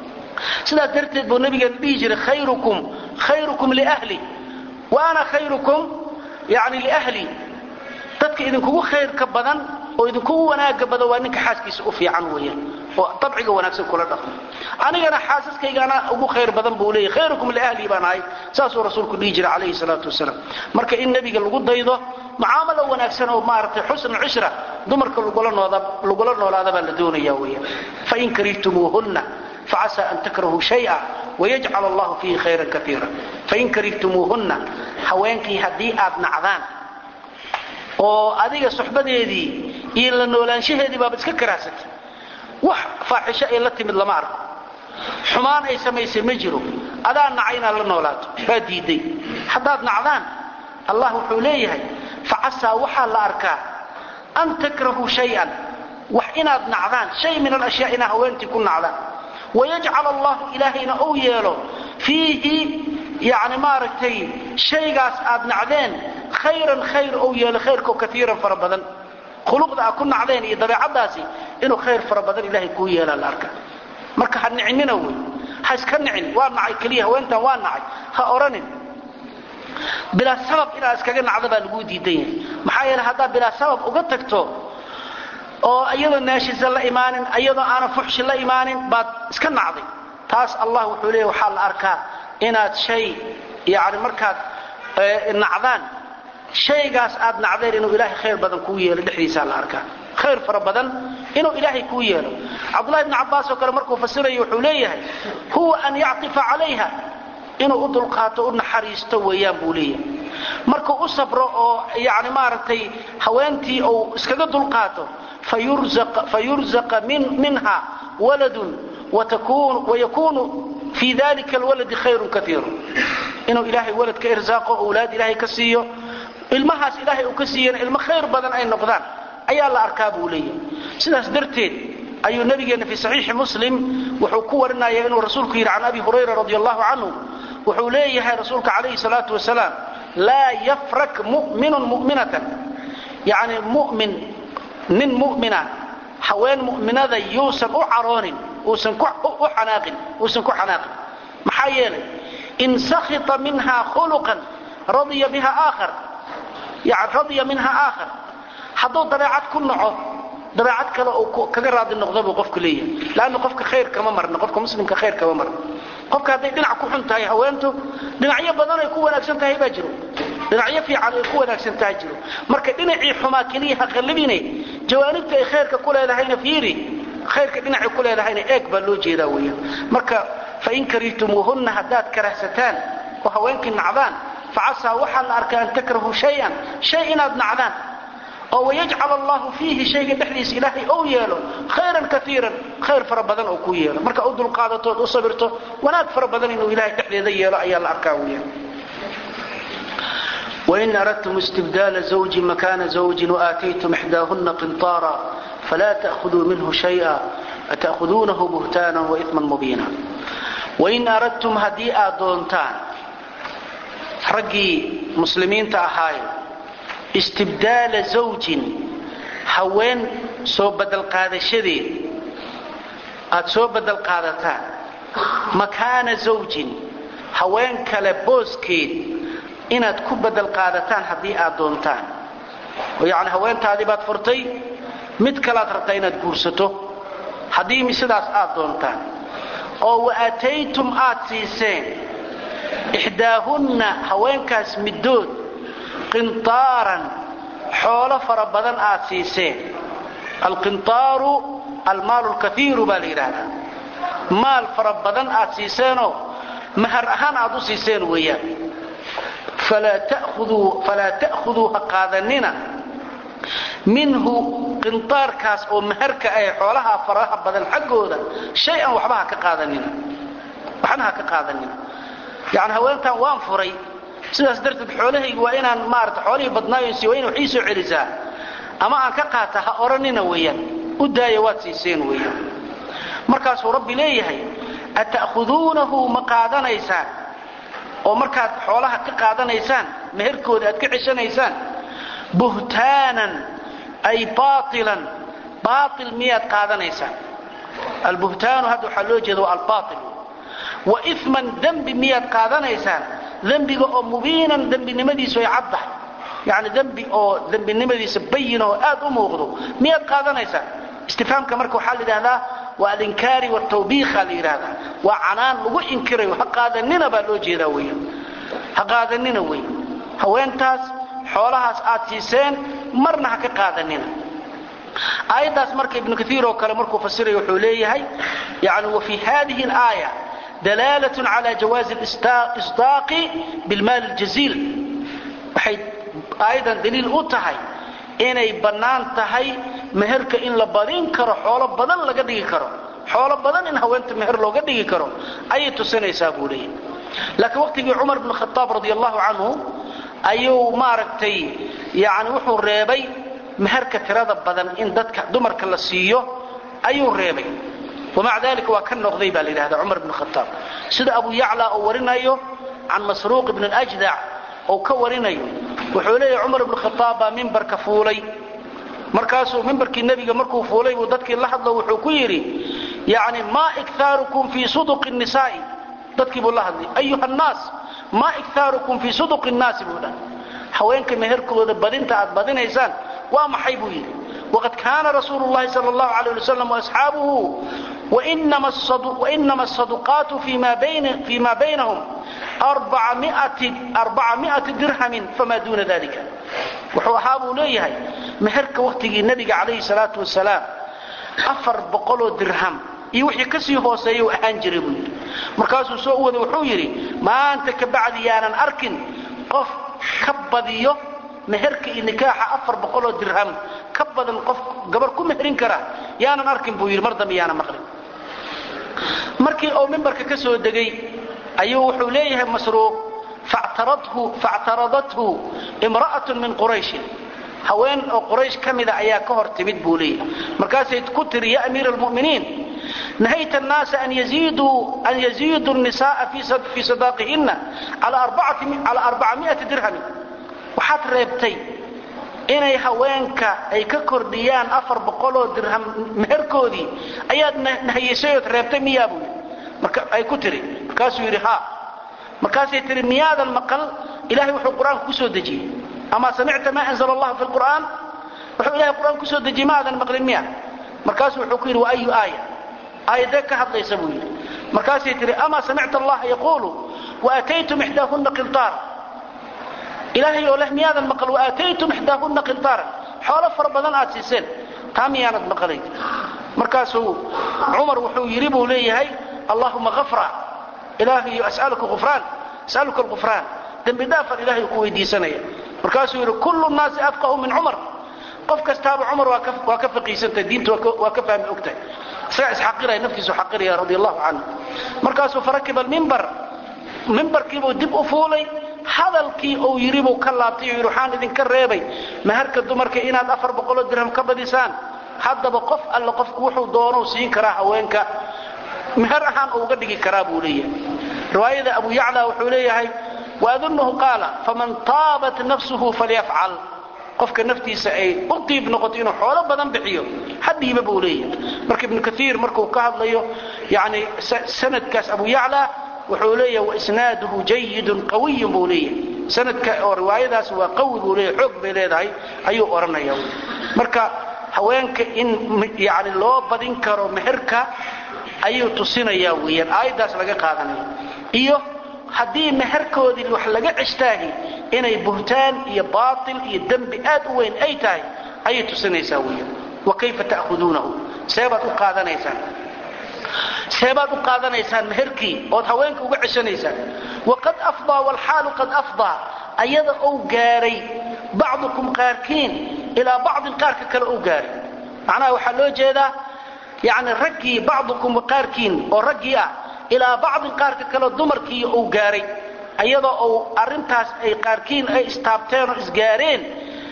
sidaas darteed buu nabigeena dhihi jiray khayrukum khayrukum liahli wa ana khayrukum yani liahli dadka idinkugu khayrka badan oo idinkugu wanaaga badan waa ninka xaaskiisa u fiican weeyaan oo dabciga wanaagsan kula dhaqmo anigana xaasaskaygaana ugu khayr badan buu leeyahy khayrukum liahli baan ahay saasuu rasuulku dhihi jiray calayhi salaatu wasalaam marka in nebiga lagu daydo mucaamalo wanaagsan oo maaragtay xusn cishra dumarka lagula noolaada baa la doonaya weeyaan fain karihtumuuhunna facasa an takrahuu shaya wayajcal allahu fiihi khayran kaiira fain karihtumuuhunna haweenkii haddii aad nacdaan oo adiga suxbadeedii iyo la noolaanshaheedii baaba iska karaahsatay wax faaxisho ay la timid lama arko xumaan ay samaysay ma jiro adaa naca inaad la noolaato baa diiday haddaad nacdaan allah wuxuu leeyahay facasaa waxaa la arkaa an takrahuu shay-an wax inaad nacdaan shay min alashyaa inaa haweentii ku nacdaan wayajcal allahu ilaahayna ou yeelo fiihi yani maaragtay shaygaas aad nacdeen khayran khayr ou yeelo khayrkao kaiiran fara badan khuluqda aad ku nacdeen iyo dabeecadaasi inuu khayr fara badan ilaahay kuu yeelaa la arka marka ha nicinina wey ha iska nicin waa nacay keliya haweentan waa nacay ha odhanin bilaa sabab inaad iskaga nacda baa laguu diidan yahay maxaa yeele haddaad bilaa sabab uga tagto oo iyadoo naashisa la imaanin iyadoo aanan fuxshi la imaanin baad iska nacday taas allah wuxuu leeya waxaa la arkaa inaad shay yani markaad nacdaan shaygaas aad nacdeen inuu ilaahay khayr badan kuu yeelo dhexdiisaa la arkaa khayr fara badan inuu ilaahay kuu yeelo cabdullahi bni cabbaas oo kale markuu fasirayo wuxuu leeyahay huwa an yactifa calayha inuu u dulqaato u naxariisto weeyaan buu leeyahay markuu u sabro oo yani maaragtay haweentii uu iskaga dulqaato fayurzaqa minha waladun wayakunu fii dalika alwaladi khayrun kaiiru inuu ilaahay walad ka irsaaqo owlaad ilaahay ka siiyo ilmahaas ilaahay uu ka siiyana ilmo khayr badan ay noqdaan ayaa la arkaa buu leeyahay sidaas darteed ayuu nabigeenna fii saxiixi muslim wuxuu ku warinaya inuu rasuulku yidhi can abi hurayra radi allahu canhu wuxuu leeyahay rasuulka calayhi salaatu wasalaam laa yafrak muminun muminatan yani mumin nin mumina haween mu'minada yuusan u caroonin uusan u xanaaqin uusan ku xanaaqin maxaa yeelay in sakhita minha khuluqan radiya biha aakhar yani radiya minha aakhar hadduu dabeecad ku naco dabeecad kale uu kaga raadi noqdo buu qofku leeyahay laanna qofka khayr kama marna qofka muslimka khayr kama marna qofka hadday dhinac ku xun tahay haweentu dhinacyo badan ay ku wanaagsan tahay baa jiro dhinacyo fiican ay ku wanaagsan tahay jiro marka dhinacii xumaa keliya ha qallibine jawaanibta ay khayrka ku leedahayna fiiri khayrka dhinacay ku leedahayna eeg baa loo jeedaa weeyaan marka fain karihtumuuhunna haddaad karahsataan oo haweenkii nacdaan facasaa waxaa la arkaa an takrahu shayan shay inaad nacdaan oo wayajcal allahu fiihi shayga dhexdiisa ilaahay ou yeelo khayran kaiiran khayr fara badan oo ku yeelo marka u dulqaadatood u sabirto wanaag fara badan inuu ilahay dhexdeeda yeelo ayaa la arkaa weeyaan wain aradtum istibdaala zawjin makaana zawjin waaataytum ixdaahuna qinطaara falaa ta'khuduu minhu shaya ata'khuduunahu buhtaanan waإiman mubiina wain aradtum haddii aad doontaan raggii muslimiinta ahaaye istibdaala zawjin haween soo badalqaadashadeed aad soo badalqaadataan makaana zawjin haween kale booskeed inaad ku badalqaadataan haddii aad doontaan oo yacni haweentaadii baad furtay mid kalaad rabtaa inaad guursato haddii sidaas aad doontaan oo wa aataytum aad siiseen ixdaahunna haweenkaas middood qinطaaran xoolo fara badan aad siiseen alqinطaaru almaalu lkaiiru baa la yidhaahdaa maal fara badan aad siiseenoo mahar ahaan aad u siiseen weeyaan falaa ta'khuduu ha qaadanina minhu qinطaarkaas oo maharka ah xoolaha faraha badan xaggooda shay-an waxba ha ka qaadanina waxna ha ka qaadanina yani haweentan waan furay sidaas darteed xoolahaygu waa inaan maarata xoolihii badnaayosi waa ina wax ii soo celisaa ama aan ka qaata ha odhanina weeyaan u daaya waad siiseen weeyaan markaasuu rabbi leeyahay ata'khuduunahu ma qaadanaysaan oo markaad xoolaha ka qaadanaysaan meherkooda aad ka ceshanaysaan buhtaanan ay baailan baail miyaad qaadanaysaan albuhtaanu hadda waxaa loo jeeda waa albaail wa iman dembi miyaad qaadanaysaan dembiga oo mubiinan dembinimadiisu ay caddahay yani dembi oo dembinimadiisa bayin oo aad u muuqdo miyaad qaadanaysaan istifaamka marka waxaa la yidhahdaa waa alinkaari watawbiikha la yidhahdaa waa canaan lagu inkirayo ha qaadanina baa loo jeedaa weya ha qaadanina wey haweentaas xoolahaas aad siiseen marna ha ka qaadanina aayaddaas marka ibnu kaiir oo kale markuu fasirayo wuxuu leeyahay yani wa fii hadihi alaaya dalaalat cala jawaazi isdaaqi bilmaali ljaziil waxay aayaddan daliil u tahay inay bannaan tahay meherka in la badin karo xoolo badan laga dhigi karo xoolo badan in haweenta meher looga dhigi karo ayay tusinaysaa buu leeyahy laakiin waqtigii cumar bn khaaab radi allahu canhu ayuu maaragtay yani wuxuu reebay meherka tirada badan in dadka dumarka la siiyo ayuu reebay wamaca dalika waa ka noqday baa la yidhahda cumar bn khataab sida abu yacla uu warinayo can masruuq ibn اljdac ou ka warinayo wuxuu leeyahay cumar ibn khataab baa mimbarka fuulay markaasuu mimbarkii nebiga markuu fuulay buu dadkii la hadlo wuxuu ku yidhi yani maa ikaarukum fii suduqi nisaa'i dadkii buu la hadlay ayuha nnaas maa ikaarukum fii suduqi nnaasi buu dhahay haweenka meherkooda badinta aad badinaysaan waa maxay buu yidhi waqad kaana rasuulu llahi sal allahu alayh ali wasalam waasxaabuhu wainama asaduqaatu fii ma baynahum arbaca miati dirhamin famaa duuna dalika wuxuu ahaa buu leeyahay meherka wakhtigii nebiga calayhi salaatu wasalaam afar boqoloo dirham iyo wixii ka sii hooseeya u ahaan jiray buu yidhi markaasuu soo u waday wuxuu yidhi maanta ka bacdi yaanan arkin qof ka badiyo meherka iyo nikaaxa afar boqoloo dirham ka badan qof gabar ku meherin kara yaanan arkin buu yidhi mar dambe yaanan maqlin markii uu mimbarka ka soo degay ayuu wuxuu leeyahay masruuq factaradathu imra'atun min qurayshin haween oo quraysh ka mida ayaa ka hor timid buu leeyahay markaasay ku tiri ya amiira almu'miniin nahayta annaasa an yaziiduu nisa'a fii sadaaqihinna calaa arbacami'ati dirhamin waxaad reebtay inay haweenka ay ka kordhiyaan afar boqoloo dirham meherkoodii ayaad nahayeysay ood reebtay miyaa buu yidhi marka ay ku tiri markaasuu yidhi haa markaasay tihi miyaadan maqal ilahay wuxuu qur-aanka ku soo dejiyey ama samicta maa anzla allahu fi lqur'aan wuxuu ilahay qur'aan ku soo dejiyey maadan maqlin miya markaasuu wuxuu ku yidhi wa ayu aaya aayadee ka hadlaysa buu yidhi markaasay tihi ama samicta allaha yaquulu waataytum ixdaahunna qiltaara ilaahay oo leh miyaadan maqal waataytum ixdaahunna qiltaara xoolo fara badan aad siiseen taa miyaanad maqlay markaasuu cumar wuxuu yidhi buu leeyahay allahuma afra ilaahayo asaluka ufraan asaluka alqufraan dembi dhaafan ilahay ku weydiisanaya markaasuu yidhi kullu nnaasi afqahu min cumar qof kastaaba cumar waa ka faqiisantahay diinta waa ka fahmi ogtahay isagaa isxaqiraya naftiisu xaqiraya radi allahu canhu markaasuu farakiba almimbar mimbarkiibuu dib u fuulay hadalkii uu yidhi buu ka laabtay oo yidhi waxaan idinka reebay maharka dumarka inaad afar boqoloo dirham ka badisaan haddaba qof alle qofku wuxuu doonou siin karaa haweenka meher ahaan uga dhigi karaa buu leeyahay riwaayada abu yacla wuxuu leeyahay waadunnahu qaala faman taabat nafsuhu falyafcal qofka naftiisa ay u diib noqoto inuu xoolo badan bixiyo hadhiiba buu leeyahay marka ibnu kaiir markuu ka hadlayo yani sanadkaas abu yacla wuxuu leeyahay waisnaaduhu jayidun qawiyun buu leeyahay sanadka oo riwaayadaas waa qawi buu leeyahay xoog bay leedahay ayuu odhanaya marka haweenka in yani loo badin karo meherka ayuu tusinayaa weeyaan aayaddaas laga qaadanaya iyo haddii meherkoodii wax laga ceshtaahi inay buhtaan iyo baatil iyo dembi aad u weyn ay tahay ayay tusinaysaa weeyaan wa kayfa ta'khuduunahu seebaad u qaadanaysaan seebaad u qaadanaysaan meherkii ood haweenka uga ceshanaysaan waqad afdaa waalxaalu qad afdaa ayada ou gaaray bacdukum qaarkiin ilaa bacdin qaarka kale ou gaaray macnaha waxaa loo jeedaa yani raggii bacdukum qaarkiin oo raggii ah ilaa bacdin qaarka kale dumarkii uu gaaray ayadoo uu arintaas ay qaarkiin ay istaabteen oo isgaareen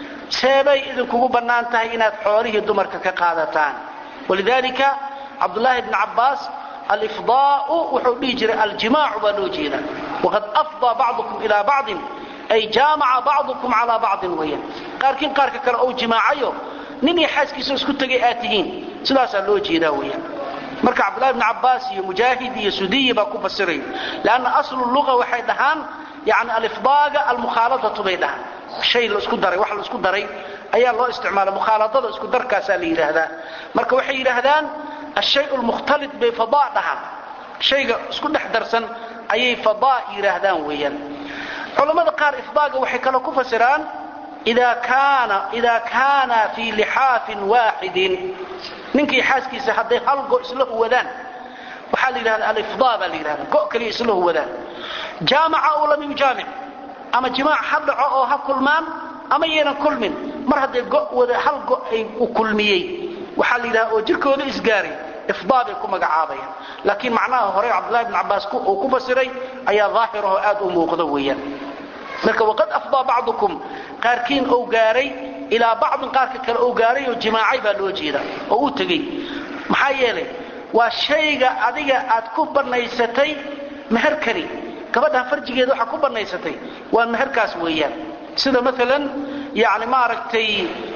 seebay idinkugu bannaan tahay inaad xoolihii dumarka ka qaadataan walidaalika cabdulaahi bni cabbaas alifdaau wuxuu dhihi jiray aljimaacu baa loo jeedaa waqad afdaa bacdukum ilaa bacdin ay jaamaca bacdukum calaa bacdin weeyaan qaarkiin qaarka kale ou jimaacayo nin iyo xaaskiisa isku tegay aad tihiin sidaasaa loo jeedaa weeyaan marka cabdullahi bni cabbaas iyo mujaahid iyo sudiyi baa ku fasiraya leanna aslu luga waxay dhahaan yani alifdaaga almukhaaladatu bay dhahaan shay laisku daray wax laisku daray ayaa loo isticmaala mukhaaladada isku darkaasaa la yidhaahdaa marka waxay yidhaahdaan ashay lmukhtalit bay fadaa dhahaan shayga isku dhex darsan ayay fadaa yidhaahdaan weeyaan culammada qaar ifdaaga waxay kaloo ku fasiraan ida kaana fii lixaafin waaxidin ninkii xaaskiisa hadday hal go isla huwadaan waxaa la yidhahda alifdaa baa la yidhahda go kaliya isla huwadaan jaamaca oo lam yujaamic ama jimaac ha dhaco oo ha kulmaan ama yaynan kulmin mar hadday go wada hal go ay u kulmiyey waxaa la yidhahda oo jirkooda isgaaray ifdaa bay ku magacaabayaan laakiin macnaha hore cabdullahi bn cabbaas uu ku fasiray ayaa daahirahoo aad u muuqda weeyaan marka waqad afdaa bacdukum qaarkiin ou gaaray ilaa bacdin qaarka kale oo gaaray oo jimaacay baa loo jeeda oo u tegey maxaa yeelay waa shayga adiga aad ku bannaysatay meherkani gabadhan farjigeeda waxaa ku bannaysatay waa meherkaas weeyaan sida maalan yani maaragtay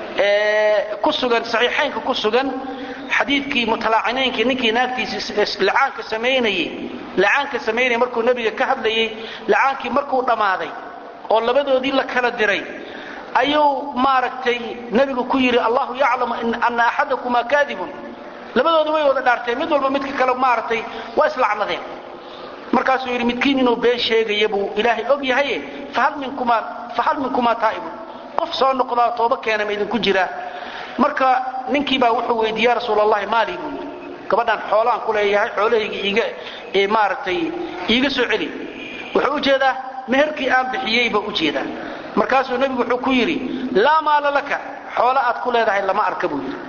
ku sugan saxiixaynka ku sugan xadiidkii mutalaacinaynka ninkii naagtiisa lacaanka samaynayey lacaanka samaynayay markuu nebiga ka hadlayey lacaankii markuu dhammaaday oo labadoodii la kala diray ayuu maaragtay nebigu ku yidhi allahu yaclamu ana axadakumaa kaadibun labadooda way wada dhaarteen mid walba midka kale maaragtay waa islacnadeen markaasuu yidhi midkiin inuu been sheegaya buu ilaahay og yahaye fahal minkumaa taa'ibun qof soo noqdaa tooba keena ma idinku jiraa marka ninkii baa wuxuu weydiiye ya rasuul allahi maali buu yidhi gabadhaan xoolaan ku leeyahay xoolahayga iiga maaragtay iiga soo celi wuxuu ujeedaa meherkii aan bixiyey baa ujeedaa markaasuu nebigu wuxuu ku yidhi laa maala laka xoolo aad ku leedahay lama arka buu yidhi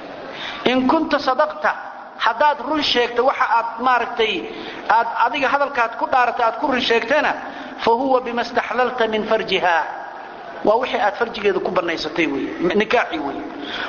in kunta sadaqta haddaad run sheegto waxa aad maaragtay aad adiga hadalkaad ku dhaaratay aad ku run sheegtana fa huwa bima staxlalta min farjiha waa wixii aad farjigeeda ku bannaysatay wey nikaaxi wey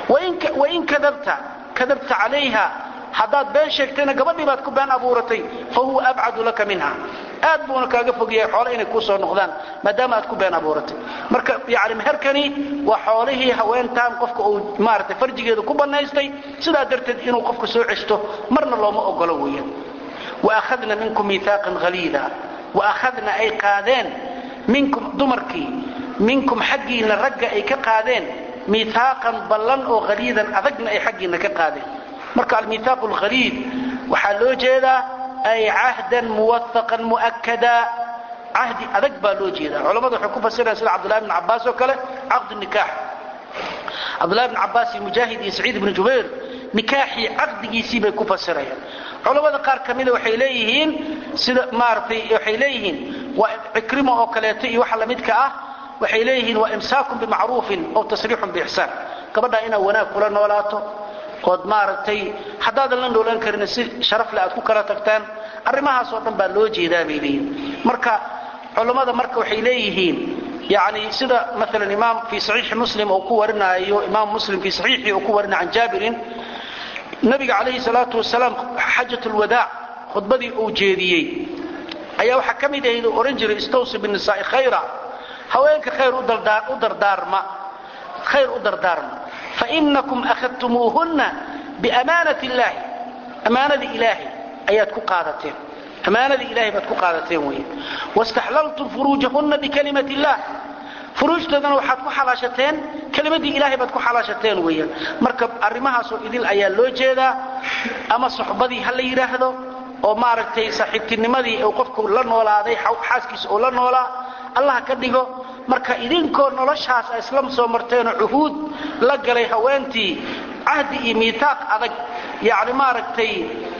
wain kadabta kadabta calayha haddaad been sheegtayna gabadhii baad ku been abuuratay fa huwa abcadu laka minha aad buuna kaaga fogyahay xoole inay kuu soo noqdaan maadaama aad ku been abuuratay marka yani meherkani waa xoolihii haweentaan qofka uu maaragtay farjigeeda ku bannaystay sidaa darteed inuu qofka soo ceshto marna looma ogolo weeyaan waakhadna minkum miihaaqan haliida waakhadna ay qaadeen minkum dumarkii minkum xaggiinna ragga ay ka qaadeen miihaaqan ballan oo haliidan adagna ay xaggiinna ka qaadeen marka almiihaaqu alhaliid waxaa loo jeedaa ay cahdan muwathaqan mu'akada cahdi adag baa loo jeedaa culammadu waxay ku fasirayaan sida cabdullahi bn cabbaas oo kale caqdu nikaax cabdullahi bn cabbaas iyo mujaahid iyo saciid ibnu jubayr nikaaxii caqdigiisii bay ku fasirayaan culammada qaar ka mida waxay leeyihiin sida maaragtay waxay leeyihiin waa cikrimo oo kaleeto iyo waxa lamidka ah waxay leeyihiin waa imsaakun bimacruufin oo tasriixun biixsaan gabadhaa inaad wanaag kula noolaato ood maaragtay haddaadan la noolaan karin si sharafle aad ku kala tagtaan arrimahaasoo dhan baa loo jeedaa bay leeyihin marka culammada marka waxay leeyihiin yani sida maalan imaam fii saxiixi muslim uu ku warinaayo imaam muslim fii saxiixii uu ku warinaya can jaabirin nabiga calayhi salaatu wasalaam xajat lwadaac khudbadii uu jeediyey ayaa waxaa ka mid ahayd uu odhan jiray istawsi binnisaa'i khayra haweenka khayr u dardaarma khayr u dardaarma fainakum akhadtumuuhunna biamaanati illaahi ammaanadii ilaahay ayaad ku qaadateen ammaanadii ilahay baad ku qaadateen weeye wastaxlaltum furuujahunna bikalimati illah furuujtoodana waxaad ku xalaashateen kelimadii ilaahay baad ku xalaashateen weeyaan marka arrimahaasoo idil ayaa loo jeedaa ama suxbadii ha la yidhaahdo oo maaragtay saaxiibtinimadii uu qofku la noolaaday xaaskiisa uu la noolaa allah ka dhigo marka idinkoo noloshaas a isla soo marteenoo cuhuud la galay haweentii cahdi iyo miitaaq adag yani maaragtay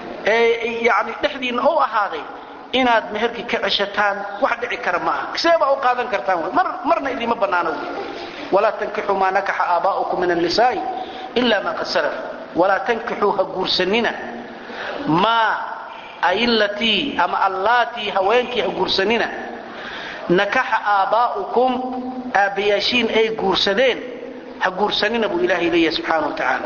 yani dhexdiinna u ahaaday inaad meherkii ka ceshataan wax dhici kara ma aha see baa u qaadan kartaan marna idiima bannaano walaa tankixuu maa nakaxa aabaa'ukum min annisaa'i ila ma qad salaf walaa tankixuu ha guursanina maa ailatii ama allaatii haweenkii ha guursanina nakaxa aabbaa'ukum aabbayaashiin ay guursadeen ha guursanina buu ilaahay leeyahay subxaana wa tacaala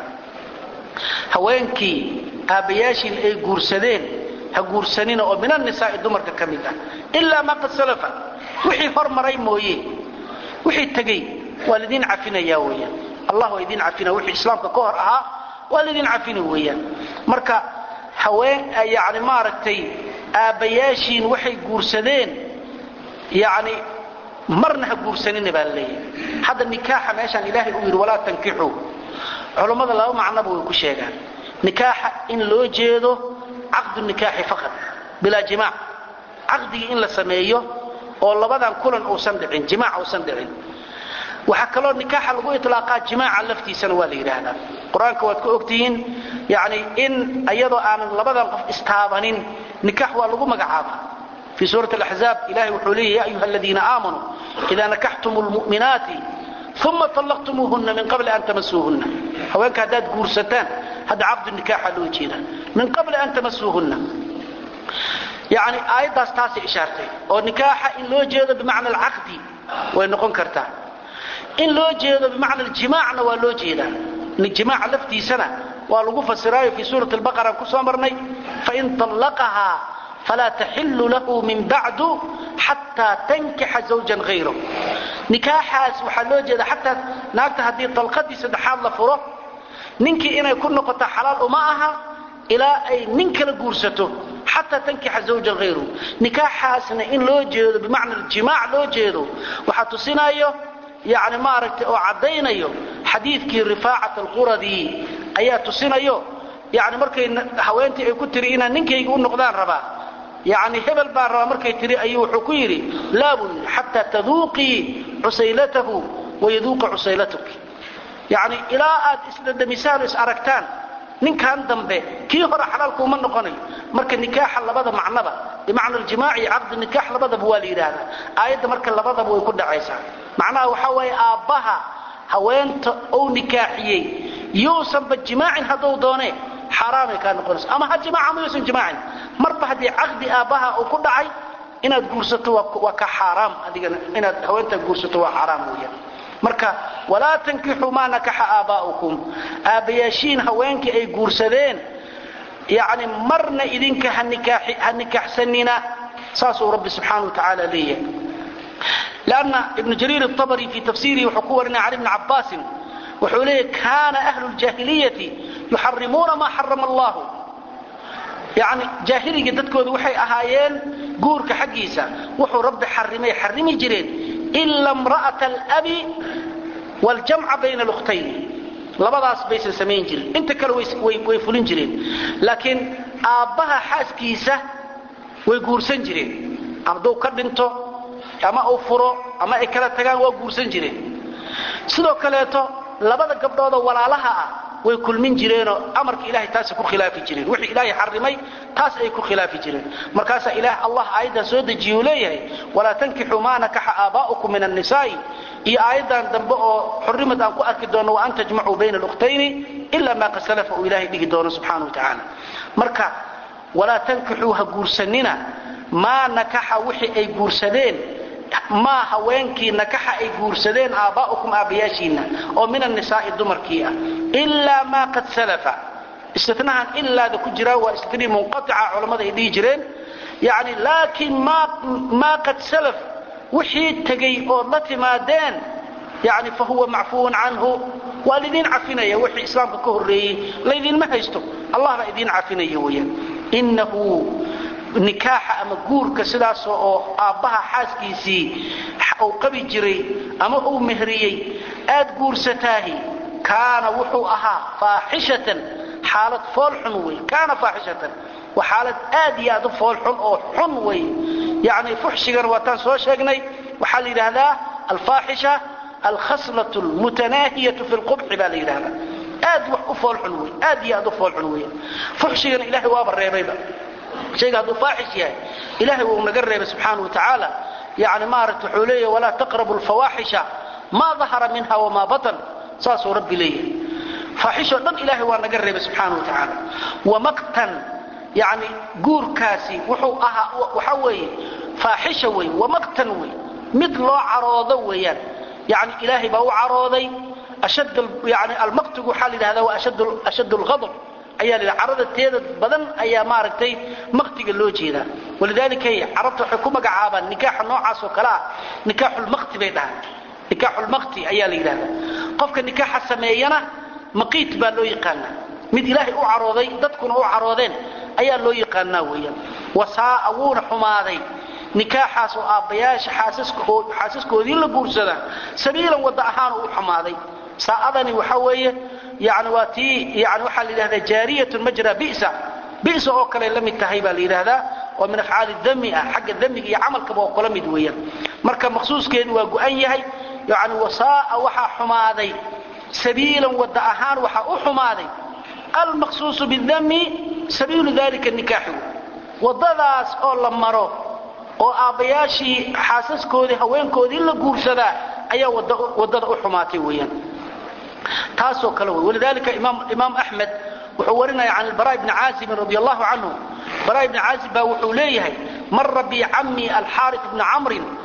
haweenkii aabbayaashiin ay guursadeen ha guursanina oo min annisaa'i dumarka ka mid ah ilaa maa qad salafa wixii hormaray mooye wixii tegey waa laydin cafinaya weeyaan allah waa idin cafina wixii islaamka ka hor ahaa waa laydin cafina weeyaan marka haween yani maaragtay aabbayaashiin waxay guursadeen yani marna ha guursanina baa laleeyahay hadda nikaaxa meeshaan ilaahay uu yidhi walaa tankixuu culammada laba macnoba way ku sheegaan nikaaxa in loo jeedo caqdu nikaaxi faqad bilaa jimaac caqdigii in la sameeyo oo labadan kulan uusan dhicin jimaac uusan dhicin waxaa kaloo nikaaxa lagu ilaaqaa jimaaca laftiisana waa la yidhaahdaa qur-aanka waad ka ogtihiin yani in iyadoo aanan labadan qof istaabanin nikaax waa lagu magacaabaa في sورة الأحزاب ilahay wuxuu leeya ya أyuha الذiina آamanوu إida nakaxtum الmuؤminaati ثuma طلqtumuuهuna min qabli an tamasuuhuna haweenka haddaad guursataan hadda caqdu nikaaxa loo jeeda min qabli an tamasuuhuna yani aayaddaas taasay ishaartay oo nikaaxa in loo jeedo bimacna alcaqdi way noqon kartaa in loo jeedo bimacna aljimaacna waa loo jeedaa jimaaca laftiisana waa lagu fasiraayo fii suurati albaqara ku soo marnay fain طallaqahaa falaa taxilu lahu min bacdu xataa tankixa zawjan hayrahu nikaaxaas waxaa loo jeeda xataa naagta haddii dalqadii saddexaad la furo ninkii inay ku noqoto xalaal uma aha ilaa ay nin kala guursato xataa tankixa zawjan hayrahu nikaaxaasna in loo jeedo bimacna aljimaac loo jeedo waxaa tusinayo yani maaragtay oo caddaynayo xadiidkii rifaacat alquradi ayaa tusinayo yani markay haweentii ay ku tiri inaan ninkayga u noqdaan rabaa yani hebel baan rabaa markay tiri ayuu wuxuu ku yidhi laabun xataa taduuqii cusaylatahu wayaduuqa cusaylatuki yani ilaa aad isdhadhamisaan o is aragtaan ninkan dambe kii hore xalaalkuuma noqonayo marka nikaaxa labada macnaba bimacna aljimaac iyo caqdi nikaax labadaba waa la yidhaahdaa aayadda marka labadaba way ku dhacaysaa macnaha waxaa waaye aabbaha haweenta ou nikaaxiyey yousanba jimaacin hadduu doone xaaraamay kaa noqonaysa ama ha jimaaca ama yuusan jimaacin marba haddii caqdi aabbaha uu ku dhacay inaad guursato waa ka xaaraam adigana inaad haweentaa guursato waa xaaraam weeyaan marka walaa tankixuu maa nakaxa aabbaa'ukum aabbayaashiin haweenkii ay guursadeen yani marna idinka ha nikaaxsanina saasuu rabbi subxaana wa tacaala leeyahay lanna ibnu jariir aabri fii tafsiirihi wuxuu ku warinaya cali bni cabbaasin wuxuu leeyahy kaana ahlu ljaahiliyati yuxarimuuna maa xarama allahu yani jaahiliga dadkooda waxay ahaayeen guurka xaggiisa wuxuu rabbi xarimay xarimi jireen ila imra'ata alabi waljamca bayna alukhtayni labadaas baysan samayn jirin inta kale way fulin jireen laakiin aabbaha xaaskiisa way guursan jireen hadduu ka dhinto ama uu furo ama ay kala tagaan waa guursan jireen sidoo kaleeto labada gabdhoodoo walaalaha ah way kulmin jireenoo amarka ilahay taasay ku khilaafi jireen wixii ilaahay xarimay taas ay ku khilaafi jireen markaasaa ilaah allah aayaddan soo dejiye uu leeyahay walaa tankixuu maa nakaxa aabaa'ukum min annisaa'i iyo aayaddan dambe oo xurrimad aan ku arki doonno wa an tajmacuu bayna alukhtayni ila maa qad salafa uu ilaahay dhigi doono subxaana wa tacaala marka walaa tankixuu ha guursanina maa nakaxa wixii ay guursadeen maa haweenkii nakaxa ay guursadeen aabbaa'ukum aabbayaashiinna oo min annisaa'i dumarkii ah ilaa maa qad salafa istinahan ilaada ku jiraan waa istinii munqatica culammada ay dhihi jireen yani laakiin maa qad salaf wixii tegey ood la timaadeen yani fa huwa macfuun canhu waa laydin cafinaya wixii islaamka ka horreeyey laydinma haysto allah baa idiin cafinaya weyaan inahu nikaaxa ama guurka sidaas oo aabbaha xaaskiisii uu qabi jiray ama uu mehriyey aad guursataahi kaana wuxuu ahaa faaxishatan xaalad foolxun wey kaana faaxishatan waa xaalad aad iyo aad u foolxun oo xun wey yani fuxshigana waataan soo sheegnay waxaa la yidhaahdaa alfaaxisha alkhaslatu lmutanaahiyatu fi lqubxi baa la yidhahdaa aad wax u foolxun wey aad iyo aad u foolxun wey fuxshigana ilahay waaba reebayba shayga hadduu faaxish yahay ilahay wuu naga reebay subxaana wa tacaala yani maaragta wuxuu leeyahy walaa taqrabu lfawaaxisha maa dahara minha wamaa batan saasuu rabbi leeyahay faaxishoo dhan ilahay waa naga reebay subxaana wa tacaala wamaqtan yani guurkaasi wuxuu ahaa waxa weeye faaxisha wey wamaqtan wey mid loo caroodo weeyaan yani ilaahay baa u carooday yani almaqtigu waxaa la yidhahdaa waa ashad lghadb ayaa la carada teeda badan ayaa maaragtay maqtiga loo jeedaa walidaalika carabta waxay ku magacaabaan nikaaxa noocaas oo kale ah nikaaxulmaqti bay dhahaan nikaaxulmaqti ayaa la yidhahdaa qofka nikaaxa sameeyana maqiit baa loo yaqaanaa mid ilaahay u carooday dadkuna u caroodeen ayaa loo yaqaanaa weeyaan wasaa'a wuuna xumaaday nikaaxaas oo aabbayaasha xaasaskoodii la guursadaa sabiilan wadda ahaanu u xumaaday saa'adani waxa weeye yani waa tii yani waxaa la yidhahdaa jaariyatun majra bisa bisa oo kale la mid tahay baa la yidhaahdaa oo min afcaali dami ah xagga damiga iyo camalkaba oo kala mid weeyaan marka maqsuuskeedu waa go-an yahay yani wasaa'a waxaa xumaaday sabiilan wadda ahaan waxaa u xumaaday almaqsuusu bidami sabiilu dalika nikaaxi waddadaas oo la maro oo aabbayaashii xaasaskoodii haweenkoodii la guursadaa ayaa waddada u xumaatay weeyaan taasoo kale wey walidalika imaam axmed wuxuu warinaya can albara bni caazibin radi allahu canhu bara bni caazib baa wuxuu leeyahay mara bi cammi alxaari bni camrin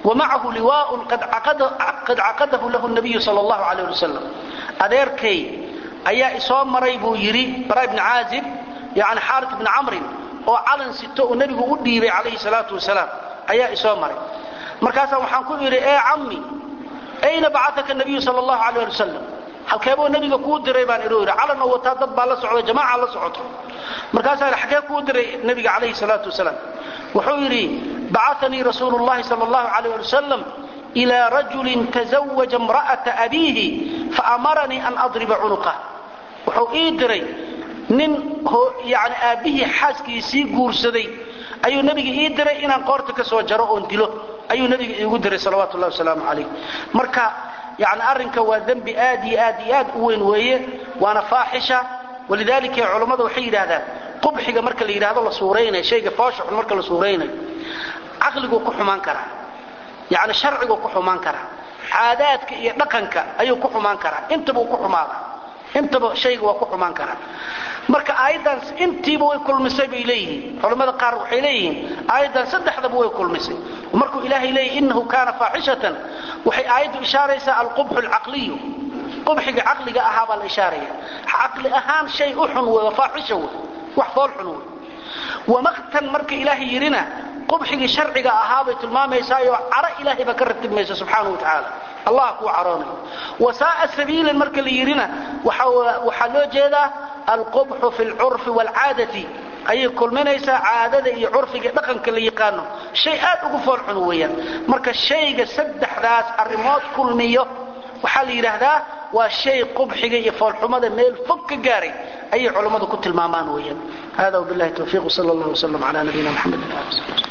wamacahu liwaaun qad caqadahu lahu nabiyu sal allahu alayh wasalam adeerkay ayaa isoo maray buu yidhi bara ibni caazib yani xaarit ibni camrin oo calan sito uu nebigu u dhiibay calayhi salaatu wasalaam ayaa isoo maray markaasaa waxaan ku idhi ee cammi ayna bacataka nabiyu sal allahu alayh ali wasalam halkeebuu nebiga kuu diray baan idhi yidhi calanoo wataa dad baa la socda jamaaca la socoto markaasaa idhi xagee kuu diray nebiga calayhi salaatu wasalaam wuxuu yidhi bacanii rasuulu llahi sal allahu alayh ali wasalam ilaa rajulin tazawaja imra'ata abiihi faamaranii an adriba cunuqah wuxuu ii diray nin yani aabbihii xaaskiisii guursaday ayuu nebiga ii diray inaan qoorta ka soo jaro oon dilo ayuu nebiga iigu diray salawaatu llahi wasalaamu calayh marka yani arrinka waa dembi aad iyo aad iyo aad u weyn weeye waana faaxisha walidaalika culammada waxay yidhaahdaan qubxiga marka la yidhahdo la suuraynayo shayga foosha xun marka la suuraynayo caqliguu ku xumaan karaa yani sharciguu ku xumaan karaa caadaadka iyo dhaqanka ayuu ku xumaan karaa intabuu ku xumaada intaba shayga waa ku xumaan karaa marka aayaddan intiiba way kulmisay bay leeyihiin culammada qaar waxay leeyihiin aayaddan saddexdaba way kulmisay markuu ilaahay leeyahy innahu kaana faaxishatan waxay aayaddu ishaaraysaa alqubxu alcaqliyu qubxiga caqliga ahaa baa la ishaaraya caqli ahaan shay u xun wey waa faaxisha wey wax fool xun wey wamaqtan marka ilaahay yidhina qubxigii sharciga ahaa bay tilmaamaysaayoo caro ilaahay baa ka ratibmaysa subxaana wa tacaala allah kuu caroonayo wasaa'a sabiilan marka la yidhina waxaa loo jeedaa alqubxu fi lcurfi waalcaadati ayay kulminaysaa caadada iyo curfiga dhaqanka la yaqaano shay aad ugu foolxun weeyaan marka shayga saddexdaas arrimood kulmiyo waxaa la yidhaahdaa waa shay qubxiga iyo foolxumada meel fog ka gaaray ayay culammadu ku tilmaamaan weeyaan hada wbillahi tawfiiq sal allah wslam ala nabiyina mxamed